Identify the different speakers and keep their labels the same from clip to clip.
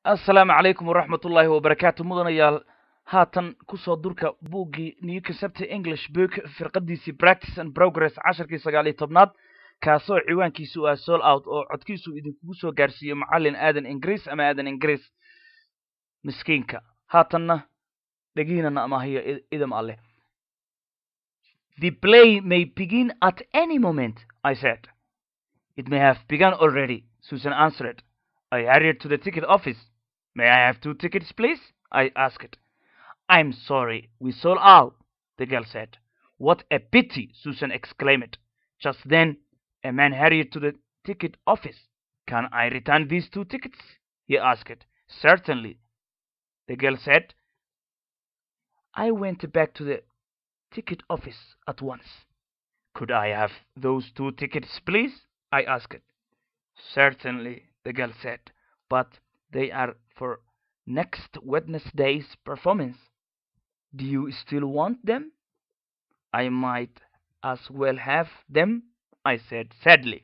Speaker 1: assalaamu calaykum waraxmat ullaahi wabarakaatu mudanayaal haatan kusoo durka buuggii new concepty english book firqadiisii practice and progress casharkii sagaal iyo tobnaad kaasoo ciwaankiisu ah sol out oo codkiisu idinkugu soo gaarsiiyo macallin aadan ingiriis ama aadan ingiriis miskiinka haatanna dhegiinana amaahiyo idam alleh the play may begin at any moment i said it may have begun already susan answered i hurried to the ticket office may i have two tickets please i asked i'm sorry we sold out the girl said what a pity susan exclaimed just then a man hurried to the ticket office can i return these two tickets he asked certainly the girl said i went back to the ticket office at once could i have those two tickets please i asked certainly the girl said but they are for next wednesday's performance do you still want them i might as well have them i said sadly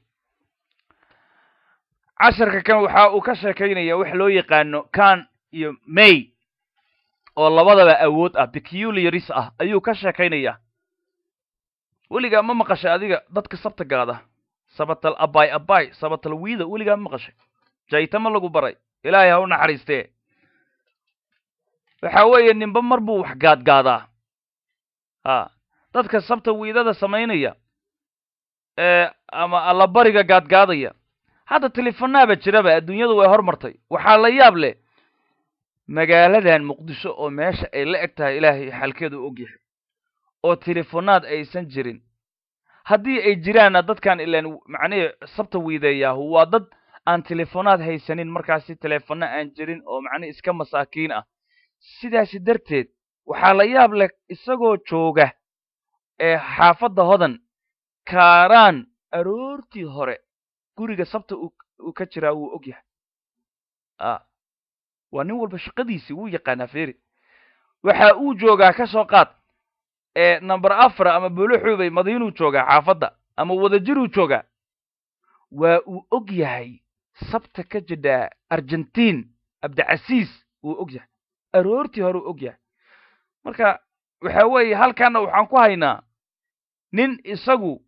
Speaker 1: casharka kan waxa uu ka sheekaynaya wax loo yaqaano kan iyo may oo labadaba awood ah peculiaris ah ayuu ka sheekaynaya weligaa ma maqashay adiga dadka sabta gaada sabatal abay abay sabatal wiida weligaa ma maqashay jayta ma lagu baray ilaahay ha u naxariistee waxa weeye ninba mar buu wax gaadgaadaa a dadka sabta wiidada samaynaya ee ama allabariga gaadgaadaya hadda telefonaaba jiraba adduunyadu way hormartay waxaa la yaab leh magaaladan muqdisho oo meesha ay la eg tahay ilaahay xalkeedu og yahay oo telefonaad aysan jirin haddii ay jiraanna dadkan ilaan macnihii sabta wiideeyaahu waa dad aan telefonaad haysanin markaasi teleefona aan jirin oo macnihi iska masaakiin ah sidaasi darteed waxaa la yaab leh isagoo jooga ee xaafadda hodan kaaraan aroortii hore guriga sabta uu ka jiraa wuu og yahay a waa nin walba shaqadiisii wuu yaqaanaa feri waxa uu joogaa ka soo qaad ee number afar ama buluxuubay madiinuu joogaa xaafadda ama wadajiruu joogaa waa uu og yahay sabta ka jidhaa argentiin abdicasiis wuu og yahay aroortii hore uu og yahay marka waxa weeye halkaana waxaan ku haynaa nin isagu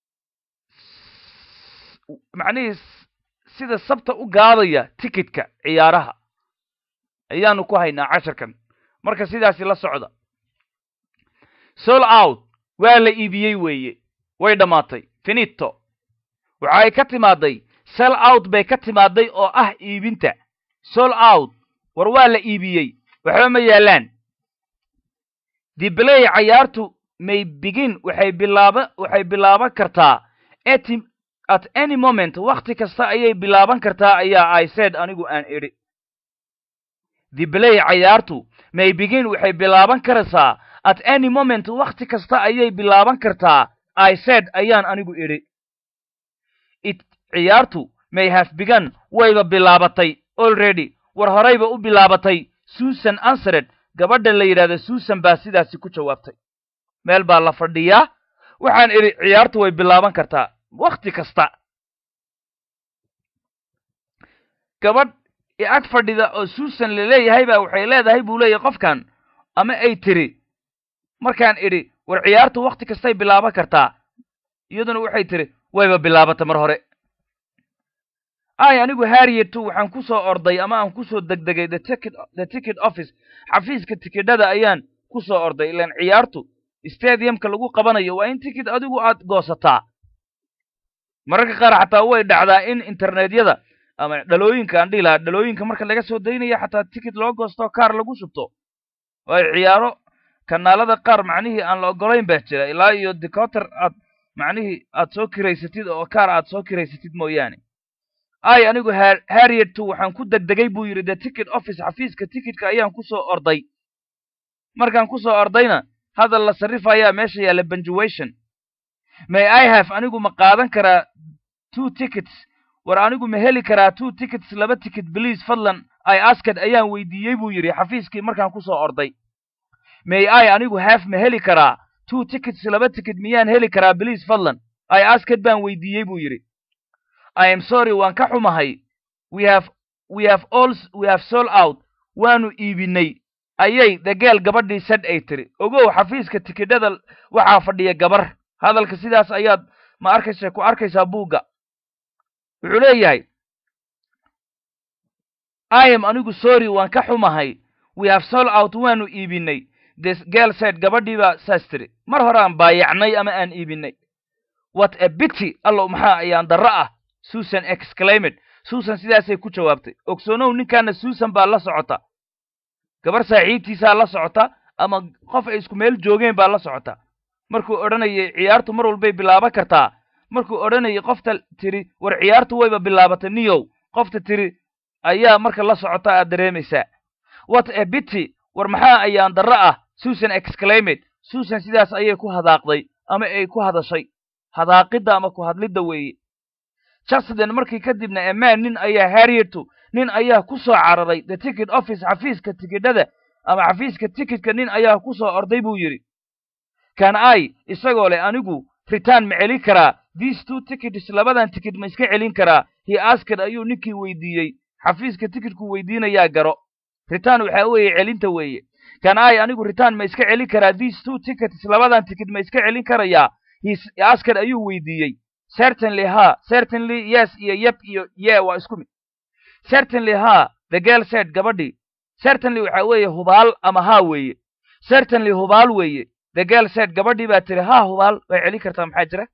Speaker 1: macnihii sida sabta u gaadaya ticketka ciyaaraha ayaanu ku haynaa casharkan marka sidaasi la socda sol out waa la iibiyey weeye way dhammaatay finito waxa ay ka timaaday sell out bay ka timaaday oo ah iibinta sol out war waa la iibiyey waxba ma yaallaan dibley cayaartu may begin waxay bilaaba waxay bilaaban kartaa at at any moment wakhti kasta ayay bilaaban kartaa ayaa i said anigu aan idhi dibley cayaartu may begin waxay bilaaban karaysaa at any moment wakhti kasta ayay bilaaban kartaa i said ayaan anigu idhi it ciyaartu may have begun wayba bilaabatay already war horayba u bilaabatay susan ansred gabadha la yidhahda susan baa sidaasi ku jawaabtay meel baa la fadhiyaa waxaan idhi ciyaartu way bilaaban kartaa wakhti kasta gabadh ag fadhida oo susan laleeyahay baa waxay leedahay buu leeyahay qofkan ama ay tiri markaan idhi war ciyaartu wakhti kastay bilaaban kartaa iyaduna waxay tiri wayba bilaabata mar hore ay anigu harrietu waxaan ku soo orday ama aan ku soo degdegay the ticket the ticket office xafiiska tikidhada ayaan ku soo orday ilaan ciyaartu stadiumka lagu qabanayo waa in ticket adigu aad goosataa mararka qaar xataa way dhacdaa in internetyada ama dhalooyinka aan dhihi lahaa dhalooyinka marka laga soo daynaya xataa ticket loo goosto kaar lagu shubto waayo ciyaaro kanaalada qaar macnihii aan la ogolayn baa jira ilaa iyo decoter aad macnihii aad soo kiraysatid oo kaar aad soo kiraysatid mooyaane ay anigu harrietu waxaan ku degdegay buu yidhi the ticket office xafiiska ticketka ayaan ku soo orday markaan ku soo ordayna hadal la sarrifayaa meesha yaalla benjuation may i have anigu ma qaadan karaa two tickets war anigu ma heli karaa two tickets laba ticket bliis fadlan i asked ayaan weydiiyey buu yidhi xafiiskii markaan ku soo orday may i anigu have ma heli karaa two tickets laba ticket miyaan heli karaa bliis fadlan i asked baan weydiiyey buu yidhi i am sorry waan ka xumahay we have we have all we have sold out waanu iibinay ayay dagaal gabadhii sad ay tiri ogow xafiiska tikidhada waxaa fadhiya gabar hadalka sidaas ayaad ma arkaysa ku arkaysaa buugga wuxuu leeyahay i am anigu sorry waan ka xumahay we have sold out waanu iibinay this girl said gabadhii baa saas tiri mar hore aan baayacnay ama aan iibinay what a bity allow maxaa ayaan darro ah susan exclaimed susan sidaasay ku jawaabtay ogsoonow ninkaana susan baa la socota gabar saaxiibtiisaa la socota ama qof ay isku meel joogeen baa la socota markuu odhanayay ciyaartu mar walbay bilaaban kartaa markuu odhanayay qofta tiri war ciyaartu wayba bilaabatay niyow qofta tiri ayaa marka la socota aad dareemaysaa what a bity war maxaa ayaan darro ah susan exclaimed susan sidaas ayay ku hadaaqday ama ay ku hadashay hadaaqidda ama ku hadlidda weeye jusden markii kadibna emaan nin ayaa harrietu nin ayaa ku soo cararay the ticket office xafiiska tikidhada ama xafiiska tikitka nin ayaa ku soo orday buu yidhi kan i isagoo leh anigu ritaan ma celin karaa these two tickets labadan tikid ma iska celin karaa he asked ayuu ninkii weydiiyey xafiiska tikidku weydiinayaa garo ritaan waxaa weeye celinta weeye kan i anigu ritaan ma iska celin karaa these two tickets labadan tikid ma iska celin karayaa he asked ayuu weydiiyey certainly ha certainly yes iyo yep iyo ye waa isku mid certainly ha the girl said gabadhii certainly waxa weeye hubaal ama ha weeye certainly hubaal weeye the girl said gabadhii baa tiri ha hubaal way celin kartaa maxaa jira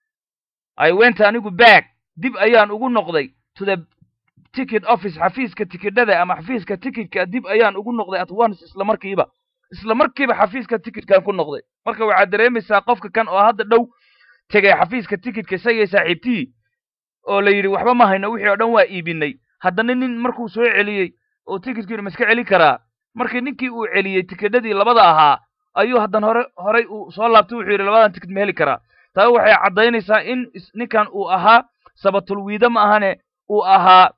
Speaker 1: i went anigu back dib ayaan ugu noqday to the ticket office xafiiska tikidhada ama xafiiska tikitka dib ayaan ugu noqday at once isla markiiba isla markiiba xafiiska tikitkan ku noqday marka waxaad dareemaysaa qofka kan oo hadda dhow tegay xafiiska tikitka isagay saaxiibtii oo la yidhi waxba ma hayno wixii oo dhan waa iibinay haddana nin markuu soo celiyey oo tikitkiina ma iska celin karaa markii ninkii uu celiyey tikidhadii labada ahaa ayuu haddan hore horay uu soo laabtay wuxuu yidhi labadan tikid ma heli karaa taa waxay caddaynaysaa in ninkan uu ahaa sabatulwiido ma ahane uu ahaa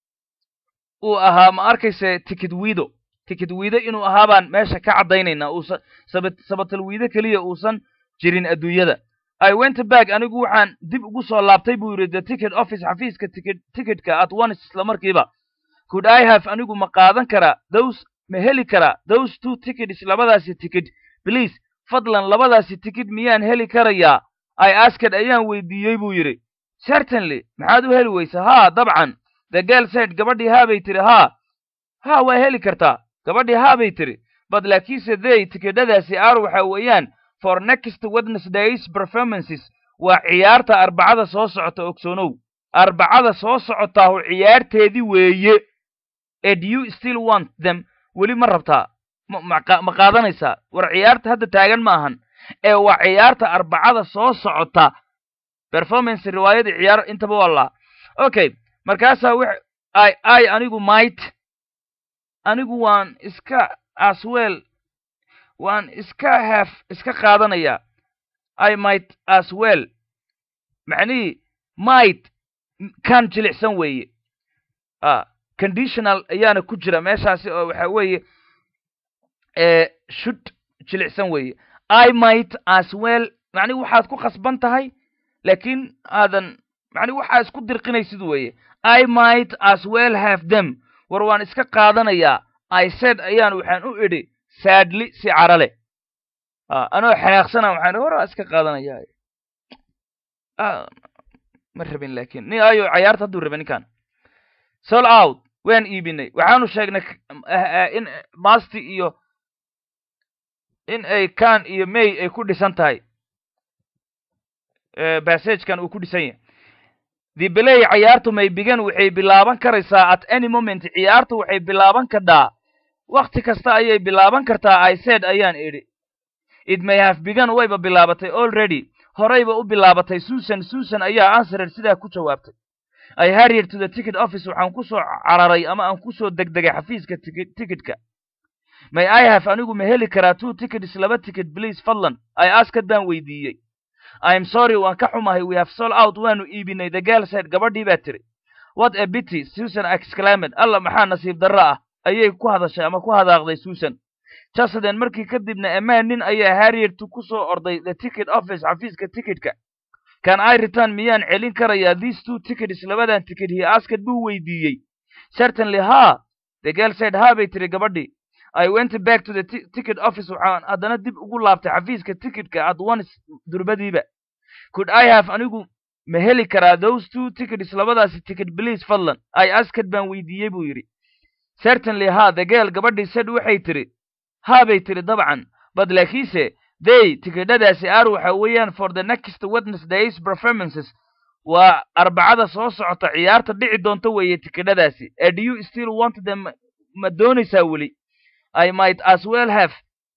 Speaker 1: uu ahaa ma arkayse tikid wiido tikid wiido inuu ahaa baan meesha ka caddaynaynaa uusan sabat sabatalwiido keliya uusan jirin adduunyada i went back anigu waxaan dib ugu soo laabtay buu yidhi the ticket office xafiiska tikid tikitka at once isla markiiba could i have anigu ma qaadan karaa those ma heli karaa those two tickets labadaasi tikid please fadlan labadaasi tikid miyaan heli karayaa i asked ayaan weydiiyey buu yidhi certainly maxaad u heli weysa ha dabcan the girl said gabadhii haabay tiri ha ha waa heli kartaa gabadhii haabay tiri bad laakiinse they tikidhadaasi aar waxa weeyaan for next wednesdays performances waa ciyaarta arbacada soo socota ogsoonow arbacada soo socotaahu ciyaarteedii weeye ed you still want them weli ma rabtaa ma qaadanaysaa war ciyaarta hadda taagan ma ahan ee waa ciyaarta arbacada soo socota performance riwaayadii ciyaar intaba waa laa okay markaasaa w i i anigu might anigu waan iska aswell waan iska haf iska qaadanayaa i might as well macnihii might kan jilicsan weeye a conditional ayaana ku jira meeshaasi oo waxa weeye should jilicsan weeye i might as well macnihi waxaad ku khasban tahay laakiin aadan macnihi waxaa isku dirqinaysid weeye i might as well have them war waan iska qaadanayaa i said ayaan waxaan u idhi sadly si carale anoo xanaaqsana waxaan war waa iska qaadanayaa ma rabin lakin ni ayo cayaarta hadduu raba ninkan sol out waan iibinay waxaanu sheegnay in masti iyo in ay kan iyo may ay ku dhisan tahay bassagekan uu ku dhisan yahay the belay cayaartu may bigan waxay bilaaban karaysaa at any moment ciyaartu waxay bilaaban kadhaa wakti kasta ayay bilaaban kartaa i said ayaan idhi it may have begun wayba bilaabatay already horayba u bilaabatay susan susan ayaa answered sidaa ku jawaabtay i harrier to the ticket office waxaan ku soo cararay ama aan ku soo degdegay xafiiska tikitka may i have anigu ma heli karaa two tickets laba ticket please fadlan i asked baan weydiiyey im sorry waan ka xumahay we have sold out waanu iibinay the girl said gabadhii baa tiri what a bity susan exclaimed alla maxaa nasiib darro ah ayay ku hadashay ama ku hadaaqday susan jusden markii kadibna emaan nin ayaa harriertu ku soo orday the ticket office xafiiska tikitka kan i return miyaan celin karayaa these two tickets labadan ticket he asked buu weydiiyey certainly ha the girl said ha bay tiri gabadhii i went back to the ticket office waxaan haddana dib ugu laabtay xafiiska ticketka at once durbadiiba could i have anigu ma heli karaa those two tickets labadaasi ticket please fadlan i asked baan weydiiyey buu yidhi certainly ha the girl gabadhii said waxay tiri ha bay tiri dabcan bad laakiinse they tikidhadaasi ar waxa weeyaan for the next wednesdays performances waa arbacada soo socota ciyaarta dhici doonta weeye tikidhadaasi e do you still want them ma doonaysaa weli i might as well have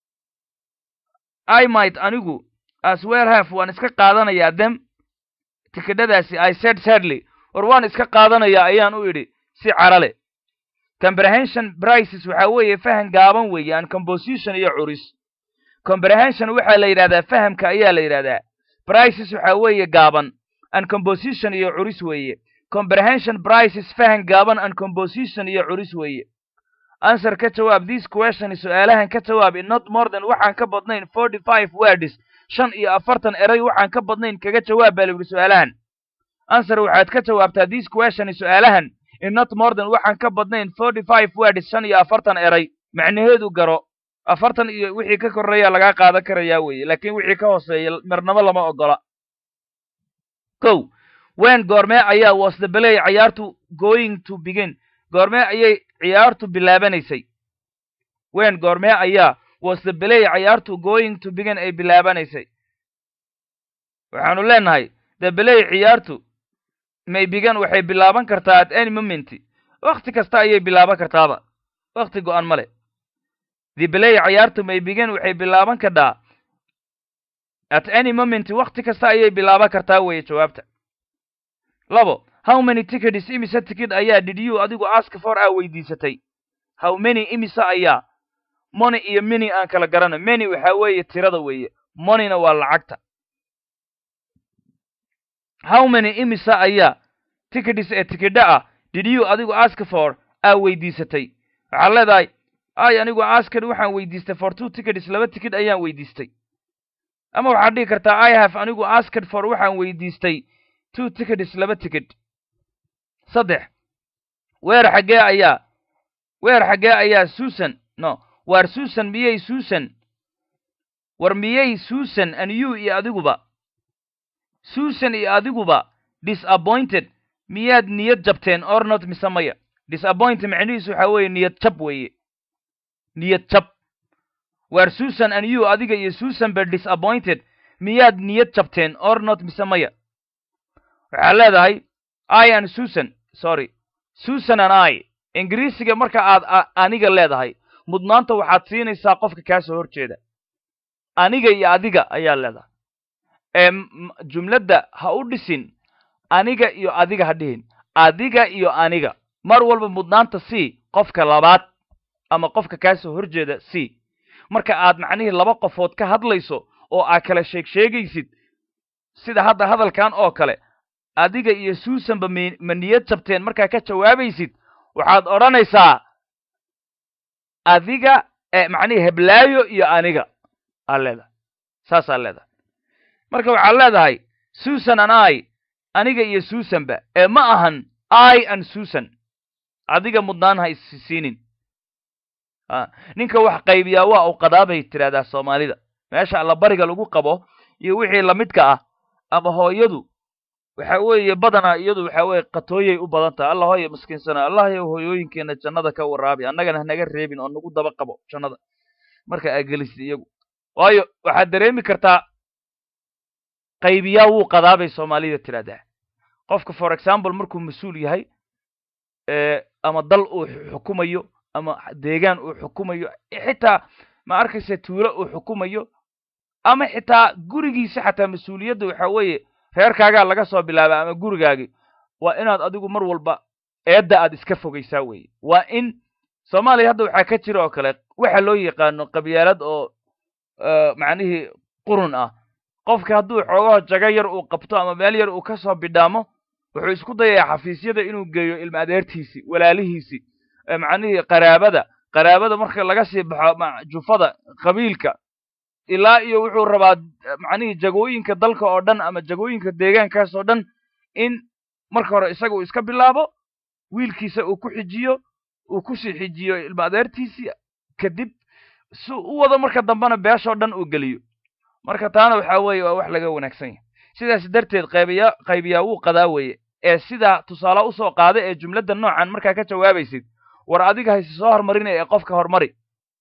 Speaker 1: i might anigu as well have waan iska qaadanayaa them tikidhadaasi i said sadly war waan iska qaadanayaa ayaan u idhi si carale comprehension brices waxa weeye fahan gaaban weeye an composition iyo curis comprehension waxaa la yidhahdaa fahamka ayaa la yidhahdaa brices waxa weeye gaaban an composition iyo curis weeye comprehension brices fahan gaaban an composition iyo curis weeye answer ka jawaab this question su-aalahan ka jawaab in not more than waxaan ka badnayn forty five words shan iyo afartan eray waxaan ka badnayn kaga jawaab baa la yidhi su-aalahan answer waxaad ka jawaabtaa this question su-aalahan in not more than waxaan ka badnayn forty five words shan iyo afartan eray macnaheedu garo afartan iyo wixii ka korreeya lagaa qaadan karayaa weeye laakiin wixii ka hooseeya marnabo lama ogola kow wen goormee ayaa was the belay ciyaartu going to begin goormee ayay ciyaartu bilaabanaysay wen goormee ayaa was the belay ciyaartu going to begin ay bilaabanaysay waxaanu leenahay the belay ciyaartu may bigan waxay bilaaban kartaa at any moment wakti kasta ayay bilaaban kartaaba wakti go-an male the belay ciyaartu may bigan waxay bilaaban kardhaa at any moment wakti kasta ayay bilaaban kartaa weeye jawaabta labo how many tickets imise ticket ayaa did you adigu ask for aa weydiisatay how many imise ayaa money iyo mini aan kala garana many waxaa weeye tirada weeye moneyna waa lacagta how many imise ayaa tickets ee tikidha ah did you adigu ask for aa weydiisatay waxaad leedahay ay anigu asked waxaan weydiistay for two tickets laba ticket ayaan weydiistay ama waxaad dhihi kartaa i have anigu asked for waxaan weydiistay two tickets laba ticket saddex weer xaggee ayaa weer xaggee ayaa susan no waar susan miyey susan war miyey susan and you iyo adiguba susan iyo adiguba disappointed miyaad niyad jabteen or not mise maya disappointed macnihiisu waxaa weeye niyad jab weeye niyad jab waar susan and you adiga iyo susan ba disappointed miyaad niyad jabteen or not mise maya waxaad leedahay i and susan sorry susan and i ingiriisiga marka aad aniga leedahay mudnaanta waxaad siinaysaa qofka kaa soo hor jeeda aniga iyo adiga ayaa leedahay ee jumladda ha u dhisin aniga iyo adiga ha dhihin adiga iyo aniga mar walba mudnaanta c qofka labaad ama qofka kaa soo hor jeeda c marka aad macnihii laba qofood ka hadlayso oo aad kala sheeg sheegaysid sida hadda hadalkan oo kale adiga iyo susanba m ma niyad jabteen markaa ka jawaabaysid waxaad odhanaysaa adiga macnihii heblaayo iyo aniga aa leedahay saasaa leedahay marka waxaad leedahay susan and i aniga iyo susanba ee ma ahan i and susan adiga mudnaan ha isiinin ninka wax qaybiyaa waa u qadaabay tidhahdaa soomaalida meesha allabariga lagu qabo iyo wixii lamidka ah ama hooyadu waxa weeye badanaa iyadu waxa weeye qatooyay u badan tahay allah hooya maskiinsana allah yow hooyooyinkeena jannada ka waraabi annagana hanaga reebin oo nagu daba qabo jannada marka aa gelisid iyagu waayo waxaad dareemi kartaa qaybiyaa wuu qadaabay soomaalida tidhahdaa qofka for example markuu mas-uul yahay ama dal uu xukumayo ama deegaan uu xukumayo xitaa ma arkaysa tuulo uu xukumayo ama xitaa gurigiisa xataa mas-uuliyadda waxa weeye reerkaagaa laga soo bilaaba ama gurigaagi waa inaad adigu mar walba eedda aad iska fogaysaa weeye waa in soomaaliya hadda waxaa ka jira oo kale waxa loo yaqaano qabyaalad oo macnihii qurun ah qofka hadduu xoogaho jago yar uu qabto ama meel yar uu ka soo bidhaamo wuxuu isku dayayaa xafiisyada inuu geeyo ilma adeertiisii walaalihiisii macnihii qaraabada qaraabada marka laga sii baxo jufada qabiilka ilaa iyo wuxuu rabaa macnihii jagooyinka dalka oo dhan ama jagooyinka deegaankaas oo dhan in marka hore isaga uu iska bilaabo wiilkiisa uu ku xijiyo uu kusii xijiyo ilma adeertiisii kadib si u wado marka dambena beeshoo dhan uu geliyo marka taana waxaa weeye waa wax laga wanaagsan yahay sidaas darteed qaybiya qaybiyaa wuu qadaa weeye ee sidaa tusaale usoo qaada ee jumladda noocan markaa ka jawaabaysid war adiga hayse soo hormarinaya ee qofka hormari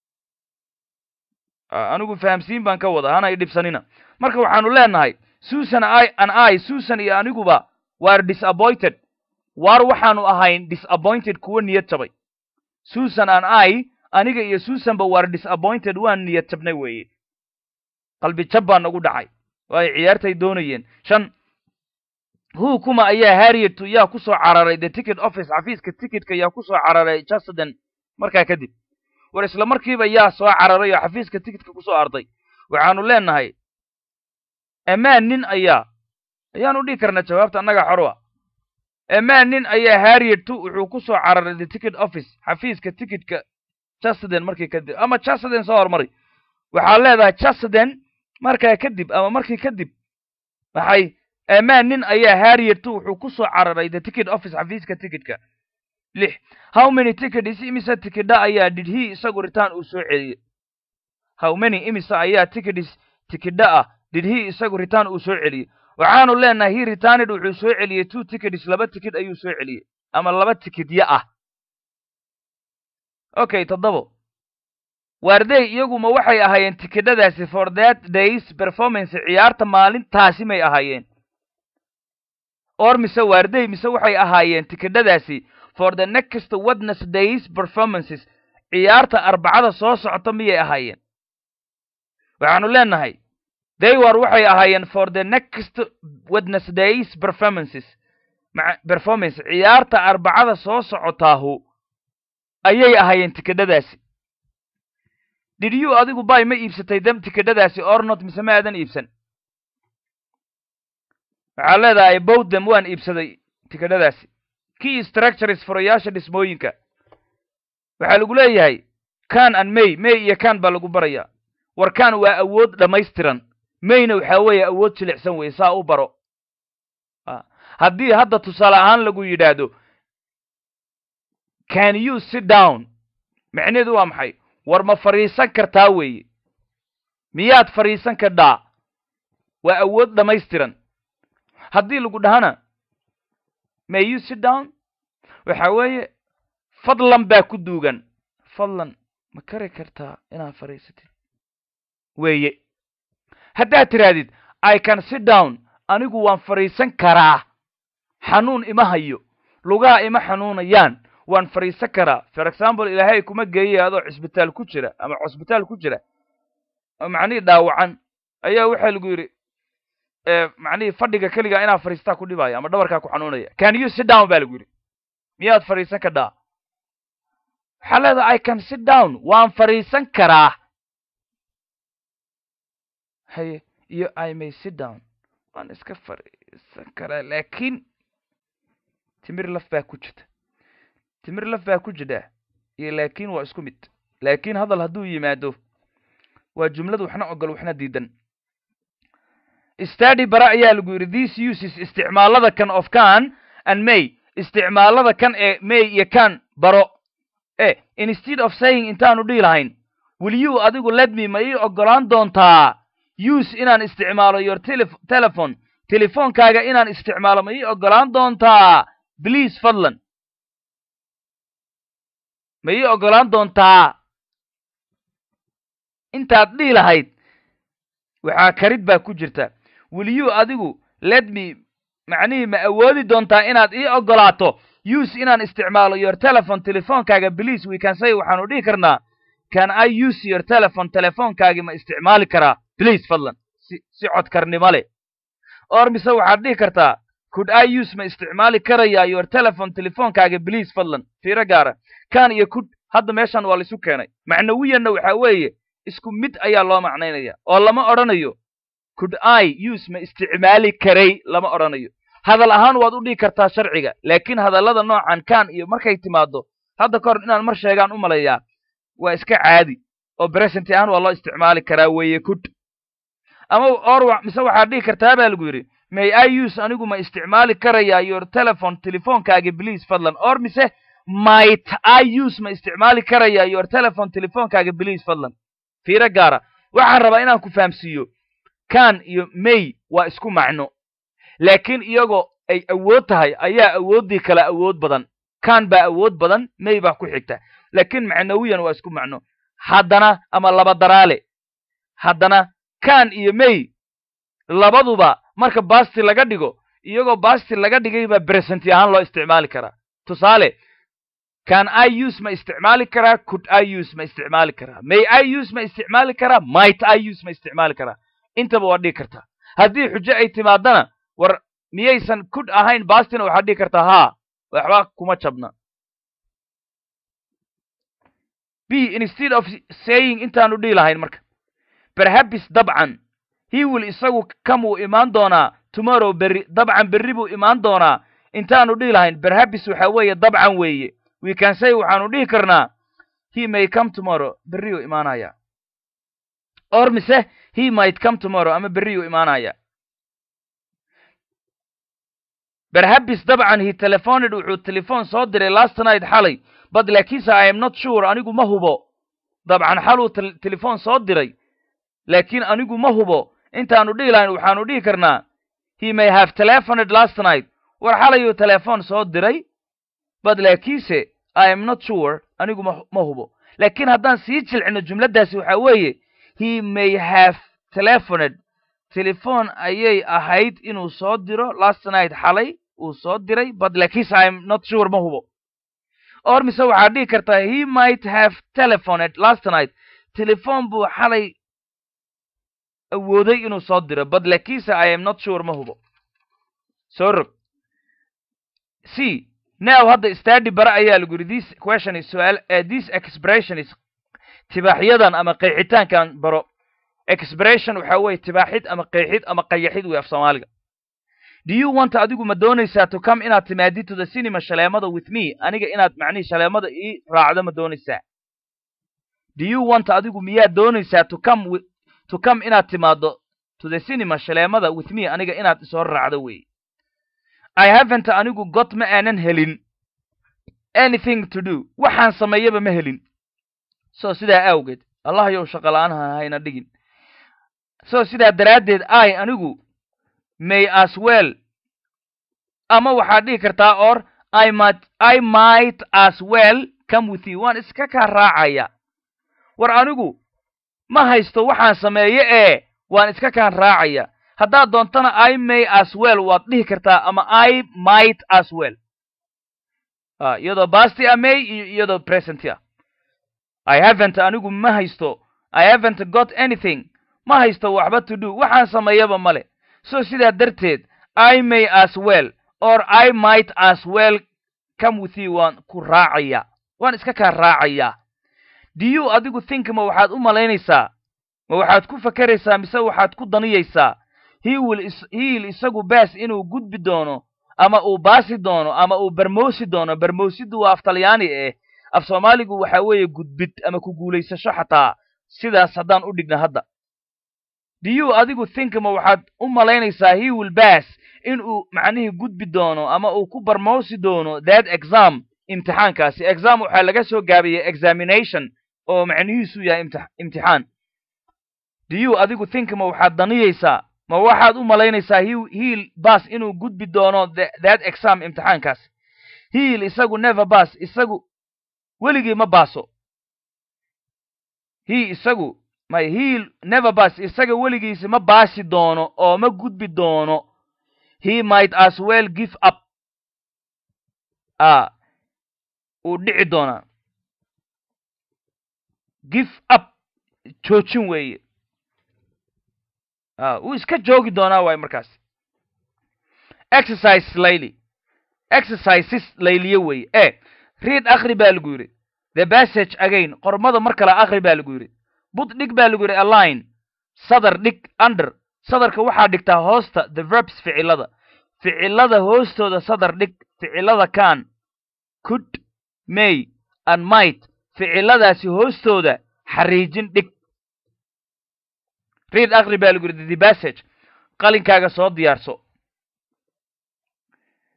Speaker 1: anigu fahamsiin baan ka wada hana i dhibsanina marka waxaanu leenahay susan i an i susan iyo aniguba waar disappointed waar waxaanu ahayn disappointed kuwa niyad jabay susan an i aniga iyo susanba waar disappointed waan niyad jabnay weeye qalbi jab baa nagu dhacay waayo ciyaartay doonayeen shan hu kuma ayaa harriettu yaa ku soo cararay the ticket office xafiiska ticketka yaa ku soo cararay jusden markaa kadib war isla markiiba yaa soo cararay oo xafiiska ticketka kusoo arday waxaanu leenahay amaan nin ayaa ayaanu dhihi karnaa jawaabta annaga xorwa amaan nin ayaa harriettu wuxuu ku soo cararay the ticket office xafiiska ticketka jusden markii kadib ama jusden soo hormari waxaad leedahay jusden markaa kadib ama markii kadib maxay amaan nin ayaa harriettu wuxuu ku soo cararay the ticket office xafiiska ticketka lix how many tickets imise tikidha ayaa did he isagu return uu soo celiyey how many imise ayaa tickets tikidha ah did he isagu return uu soo celiyey waxaanu leenahay he returned wuxuu soo celiyey two tickets laba tikid ayuu soo celiyey ama laba tikidya ah okay toddobo waarday iyaguma waxay ahaayeen tikidhadaasi for that days performance ciyaarta maalintaasi may ahaayeen or mise waarday mise waxay ahaayeen tikidhadaasi for the next wednesdays performances ciyaarta arbacada soo socota miyay ahaayeen waxaanu leenahay they war waxay ahaayeen for the next wednesdays performances performance ciyaarta arbacada soo socotaahu ayay ahaayeen tikidhadaasi did you adigu bay ma iibsatay dam tikidhadaasi or not mise ma aadan iibsan waxaa leedahay bow them waan iibsaday tikidhadaasi key structures furayaasha dhismooyinka waxaa lagu leeyahay kan an may may iyo kan baa lagu barayaa war kan waa awood dhammaystiran mayna waxaa weeye awood jilicsan weye saa u baro haddii hadda tusaale ahaan lagu yidhaahdo can you sit down macneedu waa maxay war ma fadhiisan kartaa weeye miyaad fadhiisan kardhaa waa awood dhammaystiran haddii lagu dhahana may you sit down waxa weeye fadlan baa ku duugan fadlan ma kari kartaa inaad fadhiisatid weeye haddaad tidhaahdid i can sit down anigu waan fadhiisan karaa xanuun ima hayo lugaha ima xanuunayaan waan fadhiisan karaa for example ilaahay kuma geeyay adoo cisbitaal ku jira ama cusbitaal ku jira macnihii dhaawacan ayaa waxaa lagu yidhi macnihii fadhiga keligaa inaad fadhiistaa ku dhibaya ama dhabarkaa ku xanuunaya can you sit down ba lagu yidhi miyaad fadhiisan kadhaa waxaa leedaha i can sit down waan fadhiisan karaa haye iyo i may sit down waan iska fadhiisan karaa laakiin timir laf baa ku jirta timir laf baa ku jidha iyo laakiin waa isku mid laakiin hadal hadduu yimaado waa jumlad waxna ogol waxna diidan stady bara ayaa lagu yidhi these uses isticmaalada kan of can and may isticmaalada kan ee may iyo can baro e instead of saying intaanu dhihi lahayn will you adigu ledme ma ii ogolaan doontaa use inaan isticmaalo your telephone telefoonkaaga inaan isticmaalo ma ii ogolaan doontaa please fadlan ma ii ogolaan doontaa intaad dhihi lahayd waxaa karid baa ku jirta will you adigu ledme macnihii ma awoodi doontaa inaad ii ogolaato use inaan isticmaalo your telephone telefoonkaaga please we can say waxaanu dhihi karnaa can i use your telephone telefoonkaagi ma isticmaali karaa please fadlan si si codkarnimo leh or mise waxaad dhihi kartaa could i use ma isticmaali karayaa your telephone telefoonkaaga please fadlan fiiro gaara kan iyo could hadda meeshan waa laisu keenay macnawiyanna waxaa weeye isku mid ayaa loo macnaynaya oo lama odhanayo could i use ma isticmaali karay lama odhanayo hadal ahaan waad u dhigi kartaa sharciga laakiin hadallada noocan kan iyo markay timaado hadda ka hor inaan mar sheegaan u malayaa waa iska caadi oo present ahaan waa loo isticmaali karaa weeye could ama or mise waxaad dhihi kartaa baa lagu yidhi may i use anigu ma isticmaali karayaa your telephone telefonkaaga please fadlan or mise might i use ma isticmaali karayaa your telephone telefonkaaga please fadlan fiiro gaara waxaan rabaa inaan ku fahamsiiyo kan iyo may waa isku macno laakiin iyagoo ay awood tahay ayaa awooddii kale awood badan kan baa awood badan may baa ku xigta laakiin macnawiyan waa isku macno haddana ama laba daraale haddana kan iyo may labaduba marka basti laga dhigo iyagoo basti laga dhigay baa bresenti ahaan loo isticmaali karaa tusaale can i use ma isticmaali karaa could i use ma isticmaali karaa may i use ma isticmaali karaa might i use ma isticmaali karaa intaba waa dhigi kartaa haddii xujo ay timaadana war miyaysan could ahayn bastina waxaad dhigi kartaa haa waxba kuma jabna b instead of saying intaanu dhihi lahayn marka perhabis dabcan he will isagu kamuu imaan doonaa tomorrow berri dabcan berri buu imaan doonaa intaanu dhihi lahayn perhabis waxa weeye dabcan weeye we can say waxaanu dhihi karnaa he may come tomorrow berriyuu imaanaya or mise he might come tomorrow ama berriyuu imaanaya perhabis dabcan he telefoned wuxuu telefoon soo diray last night xalay but laakiinse i am not sure anigu ma hubo dabcan xaluu telefoon soo diray laakiin anigu ma hubo intaanu dhihi lahayn waxaanu dhihi karnaa he may have telefoned last night war xalayuu telefoon soo diray but laakiinse i am not sure anigu ma ma hubo laakiin haddaan sii jilcino jumladdaasi waxaa weeye he may have telefoned telefoon ayay ahayd inuu soo diro last night xalay uu soo diray but laakiinse i am not sure ma hubo or mise waxaad dhihi kartaa he might have telefoned last night telefoon buu xalay awooday inuu soo diro but laakiinse i am not sure ma hubo soo rog c now hadda stadi bare ayaa lagu yidhi this question is suaal uh, this expression is tibaaxyadan ama qeexitaankan baro expression waxa weeye tibaaxid ama qeexid ama qayaxid wey af soomaaliga do you want adigu ma doonaysaa to come inaad timaadid to the cinema shaleemada with me aniga inaad macnihii shaleemada ii raacdo ma doonaysaa do you want adigu miyaad doonaysaa to come with, to come inaad timaado to the cinema shaleemada with me aniga inaad isoo raacdo wey i haven't anigu got ma aanan helin anything to do waxaan sameeyaba ma helin so sidaa awgeed allah yow shaqala-aan ha hayna dhigin so sidaa daraaddeed i anigu may as well ama waxaad dhihi kartaa or i might i might as well come with you waan iska kaa raacaya war anigu ma haysto waxaan sameeye ee waan iska kaan raacaya haddaad doontana i may as well waad dhihi kartaa ama i might as well iyadoo basti a may iyo iyadoo present ah i haven't anigu ma haysto i haven't got anything ma haysto waxba to do waxaan sameeyaba male so sidaa darteed i may as well or i might as well come with you waan ku raacaya waan iska kaa raacaya do you adigu think ma waxaad u malaynaysaa ma waxaad ku fakeraysaa mise waxaad ku daniyaysaa he will hiil isagu baas inuu gudbi doono ama uu baasi doono ama uu barmoosi doono barmoosidu waa af talyaani eh af soomaaligu waxa weeye gudbid ama ku guulaysasho xataa sidaas haddaan u dhigna hadda do you adigu think ma waxaad u malaynaysaa he will bass inuu macnihii gudbi doono ama uu ku barmoosi doono that exam imtixaankaasi exam waxaa laga soo gaabiyey examination oo macnihiisu yahay imtixaan do you adigu think ma waxaad daniyaysaa ma waxaad u malaynaysaa hiil bass inuu gudbi doono that exam imtixaankaasi hiil isagu never bass isagu weligii ma baaso he isagu may hiil never bass isaga weligiisi ma baasi doono oo ma gudbi doono he might as well give up a uu dhici doonaa give up joojin weeye wuu iska joogi doonaa waay markaas exercise layli exercises layliye weeye e read akri baa lagu yidhi the passage again qormada mar kale akri baa lagu yidhi bud dhig baa lagu yidhi aline sadar dhig under sadarka waxaa dhigtaa hoosta the verbs ficilada ficilada hoostooda sadar dhig ficilada can could may and might ficiladaasi hoostooda xariijin dhig read akri baa lagu yidhi the passage qalinkaaga soo diyaarso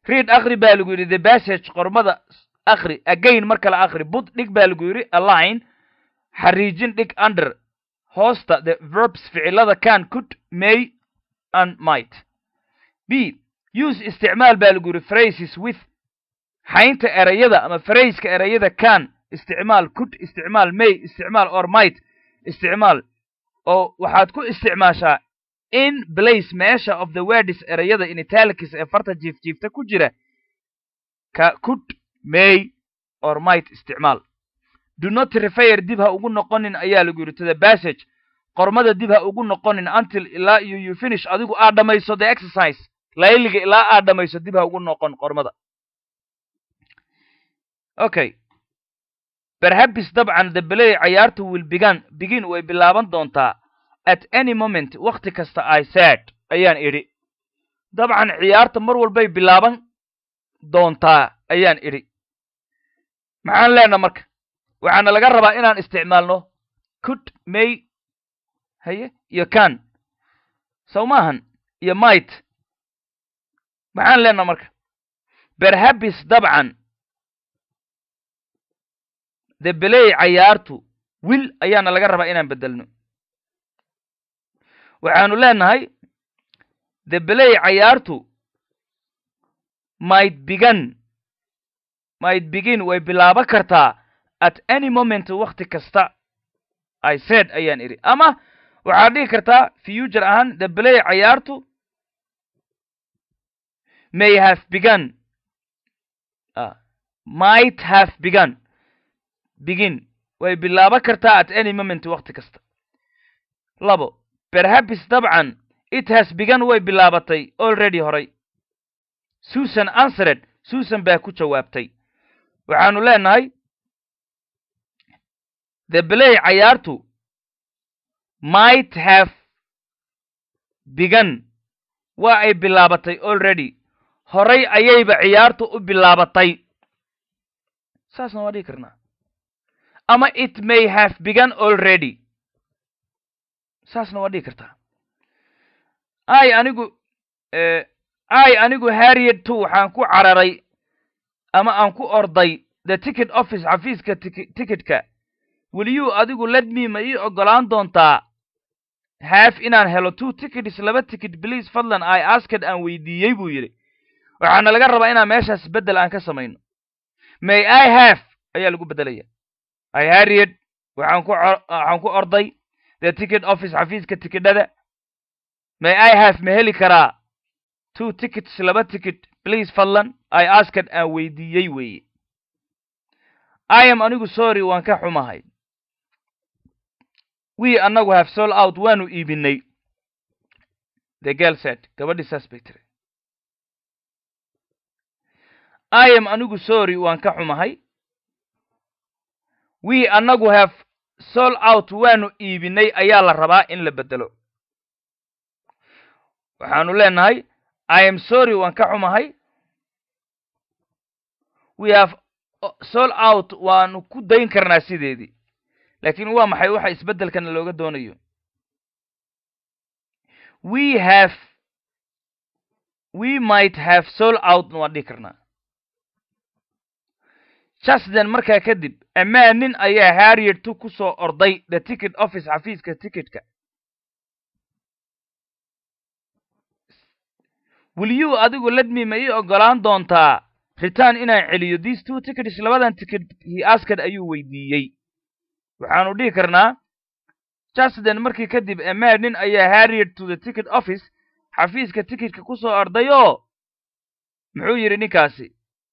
Speaker 1: read akri baa lagu yidhi the passage qormada akri again mar kale akri bud dhig baa lagu yidhi aline xariijin dhig under hoosta the verbs ficilada can could may and might b use isticmaal baa lagu yidhi phrases with xaynta erayada ama phraseka erayada can isticmaal could isticmaal may isticmaal or might isticmaal oo waxaad ku isticmaashaa in place meesha of the words erayada in italics ee farta jiifjiifta ku jira ka could may or might isticmaal do not refer dib ha ugu noqonin ayaa lagu yidhi to the passage qormada dib ha ugu noqonin until ilaa iyo you finish adigu aad dhammayso the exercise layliga ilaa aad dhammayso dib ha ugu noqon qormada okay perhaps dabcan the play cayaartu will began begin way bilaaban doontaa at any moment wakti kasta i said ayaan idhi dabcan ciyaarta mar walbay bilaaban doontaa ayaan idhi maxaan leenaha marka waxaana laga rabaa inaan isticmaalno could may haye iyo can sow maahan iyo might maxaan leenaha marka berhabis dabcan the belay cayaartu wil ayaana laga rabaa inaan bedelno waxaanu leenahay the belay cayaartu might began might begin way bilaaban kartaa at any moment wakti kasta i said ayaan idhi ama waxaad dhihi kartaa future ahaan the belay cayaartu may have begun uh, might have begun begin way bilaaban kartaa at any moment wakti kasta labo perhaps dabcan it has begun way bilaabatay already horay susan answered susan baa ku jawaabtay waxaanu leenahay the belay cayaartu might have begun waa ay bilaabatay already horay ayayba ciyaartu u bilaabatay saasna waa dhihi karnaa ama it may have begun already saasna waa dhihi kartaa ay anigu ay anigu harriet two waxaan ku cararay ama aan ku orday the ticket office xafiiska ticketka weliyuu adigu ledme ma ii oggolaan doontaa haaf inaan helo two tickets laba ticket bliase fadlan i asked aan weydiiyey buu yidhi waxaana laga rabaa inaan meeshaas beddel aan ka samayno may i have ayaa lagu beddelaya i harriet waxaan ku waxaan ku orday the ticket office xafiiska tikidhada may i have ma heli karaa two tickets laba ticket please fadlan i asked aan weydiiyey weeye i am anigu sorry waan ka xumahay we annagu have sol out waanu iibinay the girl said gabadhii saas bay tiri i am anigu sorry waan ka xumahay we annagu have sol out waanu iibinay ayaa la rabaa in la beddelo waxaanu leenahay i am sorry waan ka xumahay we have sol out waanu ku dayn karnaa sideedii laakiin waa maxay waxa isbeddelkana looga doonayo we have we might have sol outna waan dhihi karnaa jusden markaa kadib amaa nin ayaa harriet tu ku soo orday the ticket office xafiiska ticketka weliyuu adigu ledme ma ii oggolaan doontaa return inaan celiyo these two tickets labadan ticket he asked ayuu weydiiyey waxaanu dhihi karnaa jusden markii kadib amaa nin ayaa harriet to the ticket office xafiiska ticketka ku soo orday oo muxuu yidhi ninkaasi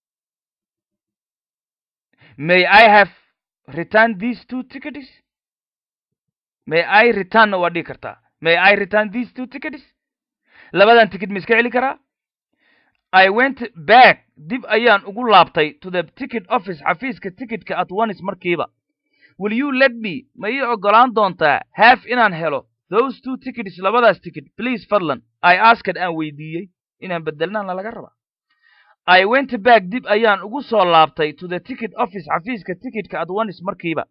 Speaker 1: may i have return these two tickets may i returnna waa dhihi kartaa may i return these two tickets labadan ticket ma iska celi karaa i went back dib ayaan ugu laabtay to the ticket office xafiiska ticketka at onis markiiba will you let me ma ii oggolaan doontaa haaf inaan helo those two tickets labadaas ticket please fadlan i asked aan weydiiyey inaan beddelnaana laga rabaa i went back dib ayaan ugu soo laabtay to the ticket office xafiiska ticketka at onis markiiba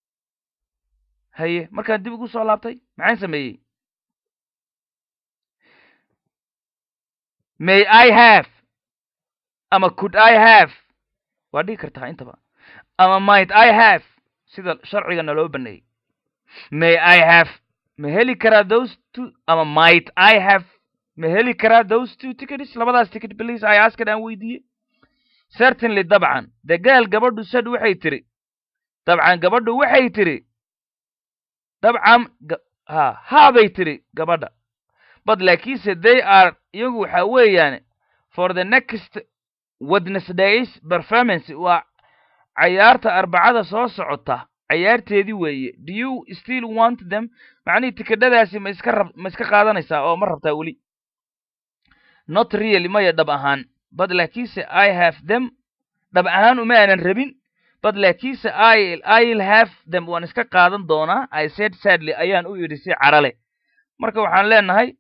Speaker 1: haye markaan dib ugu soo laabtay maxaan sameeyey may i have ama could i have waa dhigi kartaa intaba ama might i have sida sharciga naloo baneeyey may i have ma heli karaa those two ama might i have ma heli karaa those two tickets labadaas ticket please i asked aan weydiiyey certainly dabcan the girl gabadhu said waxay tiri dabcan gabadhu waxay tiri dabcan ha haabay tiri gabadha but laakiinse they are iyagu waxa weeyaan for the next wednesdays performance waa cayaarta arbacada soo socota cayaarteedii weeye do you still want them macnihii tikidhadaasi ma iska rab ma iska qaadanaysaa oo ma rabtaa weli not really maya dhab ahaan but laakiinse i have them dhab ahaan uma aanan rabin but laakiinse i i'll have them waan iska qaadan doonaa i said sadly ayaan u yidhi si carale marka waxaan leenahay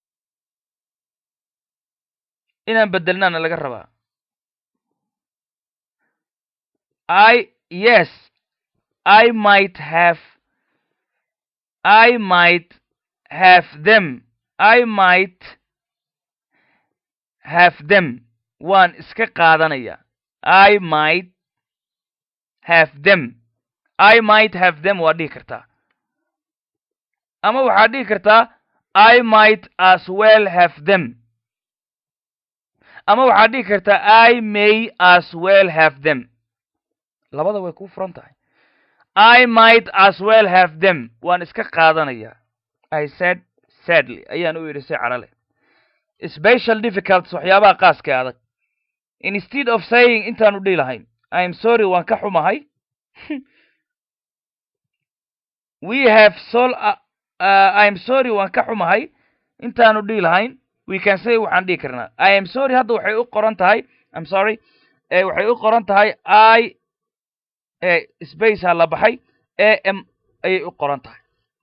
Speaker 1: inaan bedelnaana laga rabaa i yes i might have i might have them i might have them waan iska qaadanaya i might have them i might have them waa dhihi kartaa ama waxaad dhihi kartaa i might as well have them ama waxaad dhihi kartaa i may as well have them labada way kuu furan tahay i might as well have them waan iska qaadanaya i said sadly ayaan u yidhi si carale special difficults waxyaabaha qaaska adag instead of saying intaanu dhihi lahayn i am sorry waan ka xumahay we have sol uh, uh, i am sorry waan ka xumahay intaanu dhihi lahayn we can say waxaan dhihi karnaa i am sorry hadda waxay u qoran tahay im sorry waxay u qoran tahay i space ha la baxay a m ayay u qoran tahay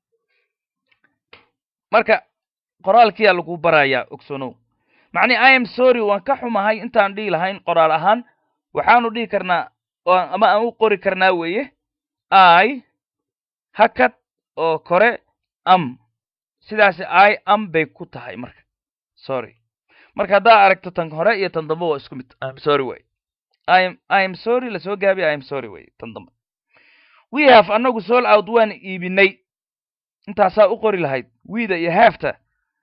Speaker 1: marka qoraalkiyaa lagu barayaa ogsonow macnii i am sorry waan ka xumahay intaan dhihi lahayn qoraal ahaan waxaanu dhihi karnaa ama aan u qori karnaa weeye i hakad oo kore am sidaasi i am bay ku tahay marka sorry marka haddaa aragto tan hore iyo tan dambe waa isku mid im sorry way im i am sorry lasoo gaabiy i am sorry way tan dambe we have annagu sool out waan iibinay intaasaa u qori lahayd wiida iyo haafta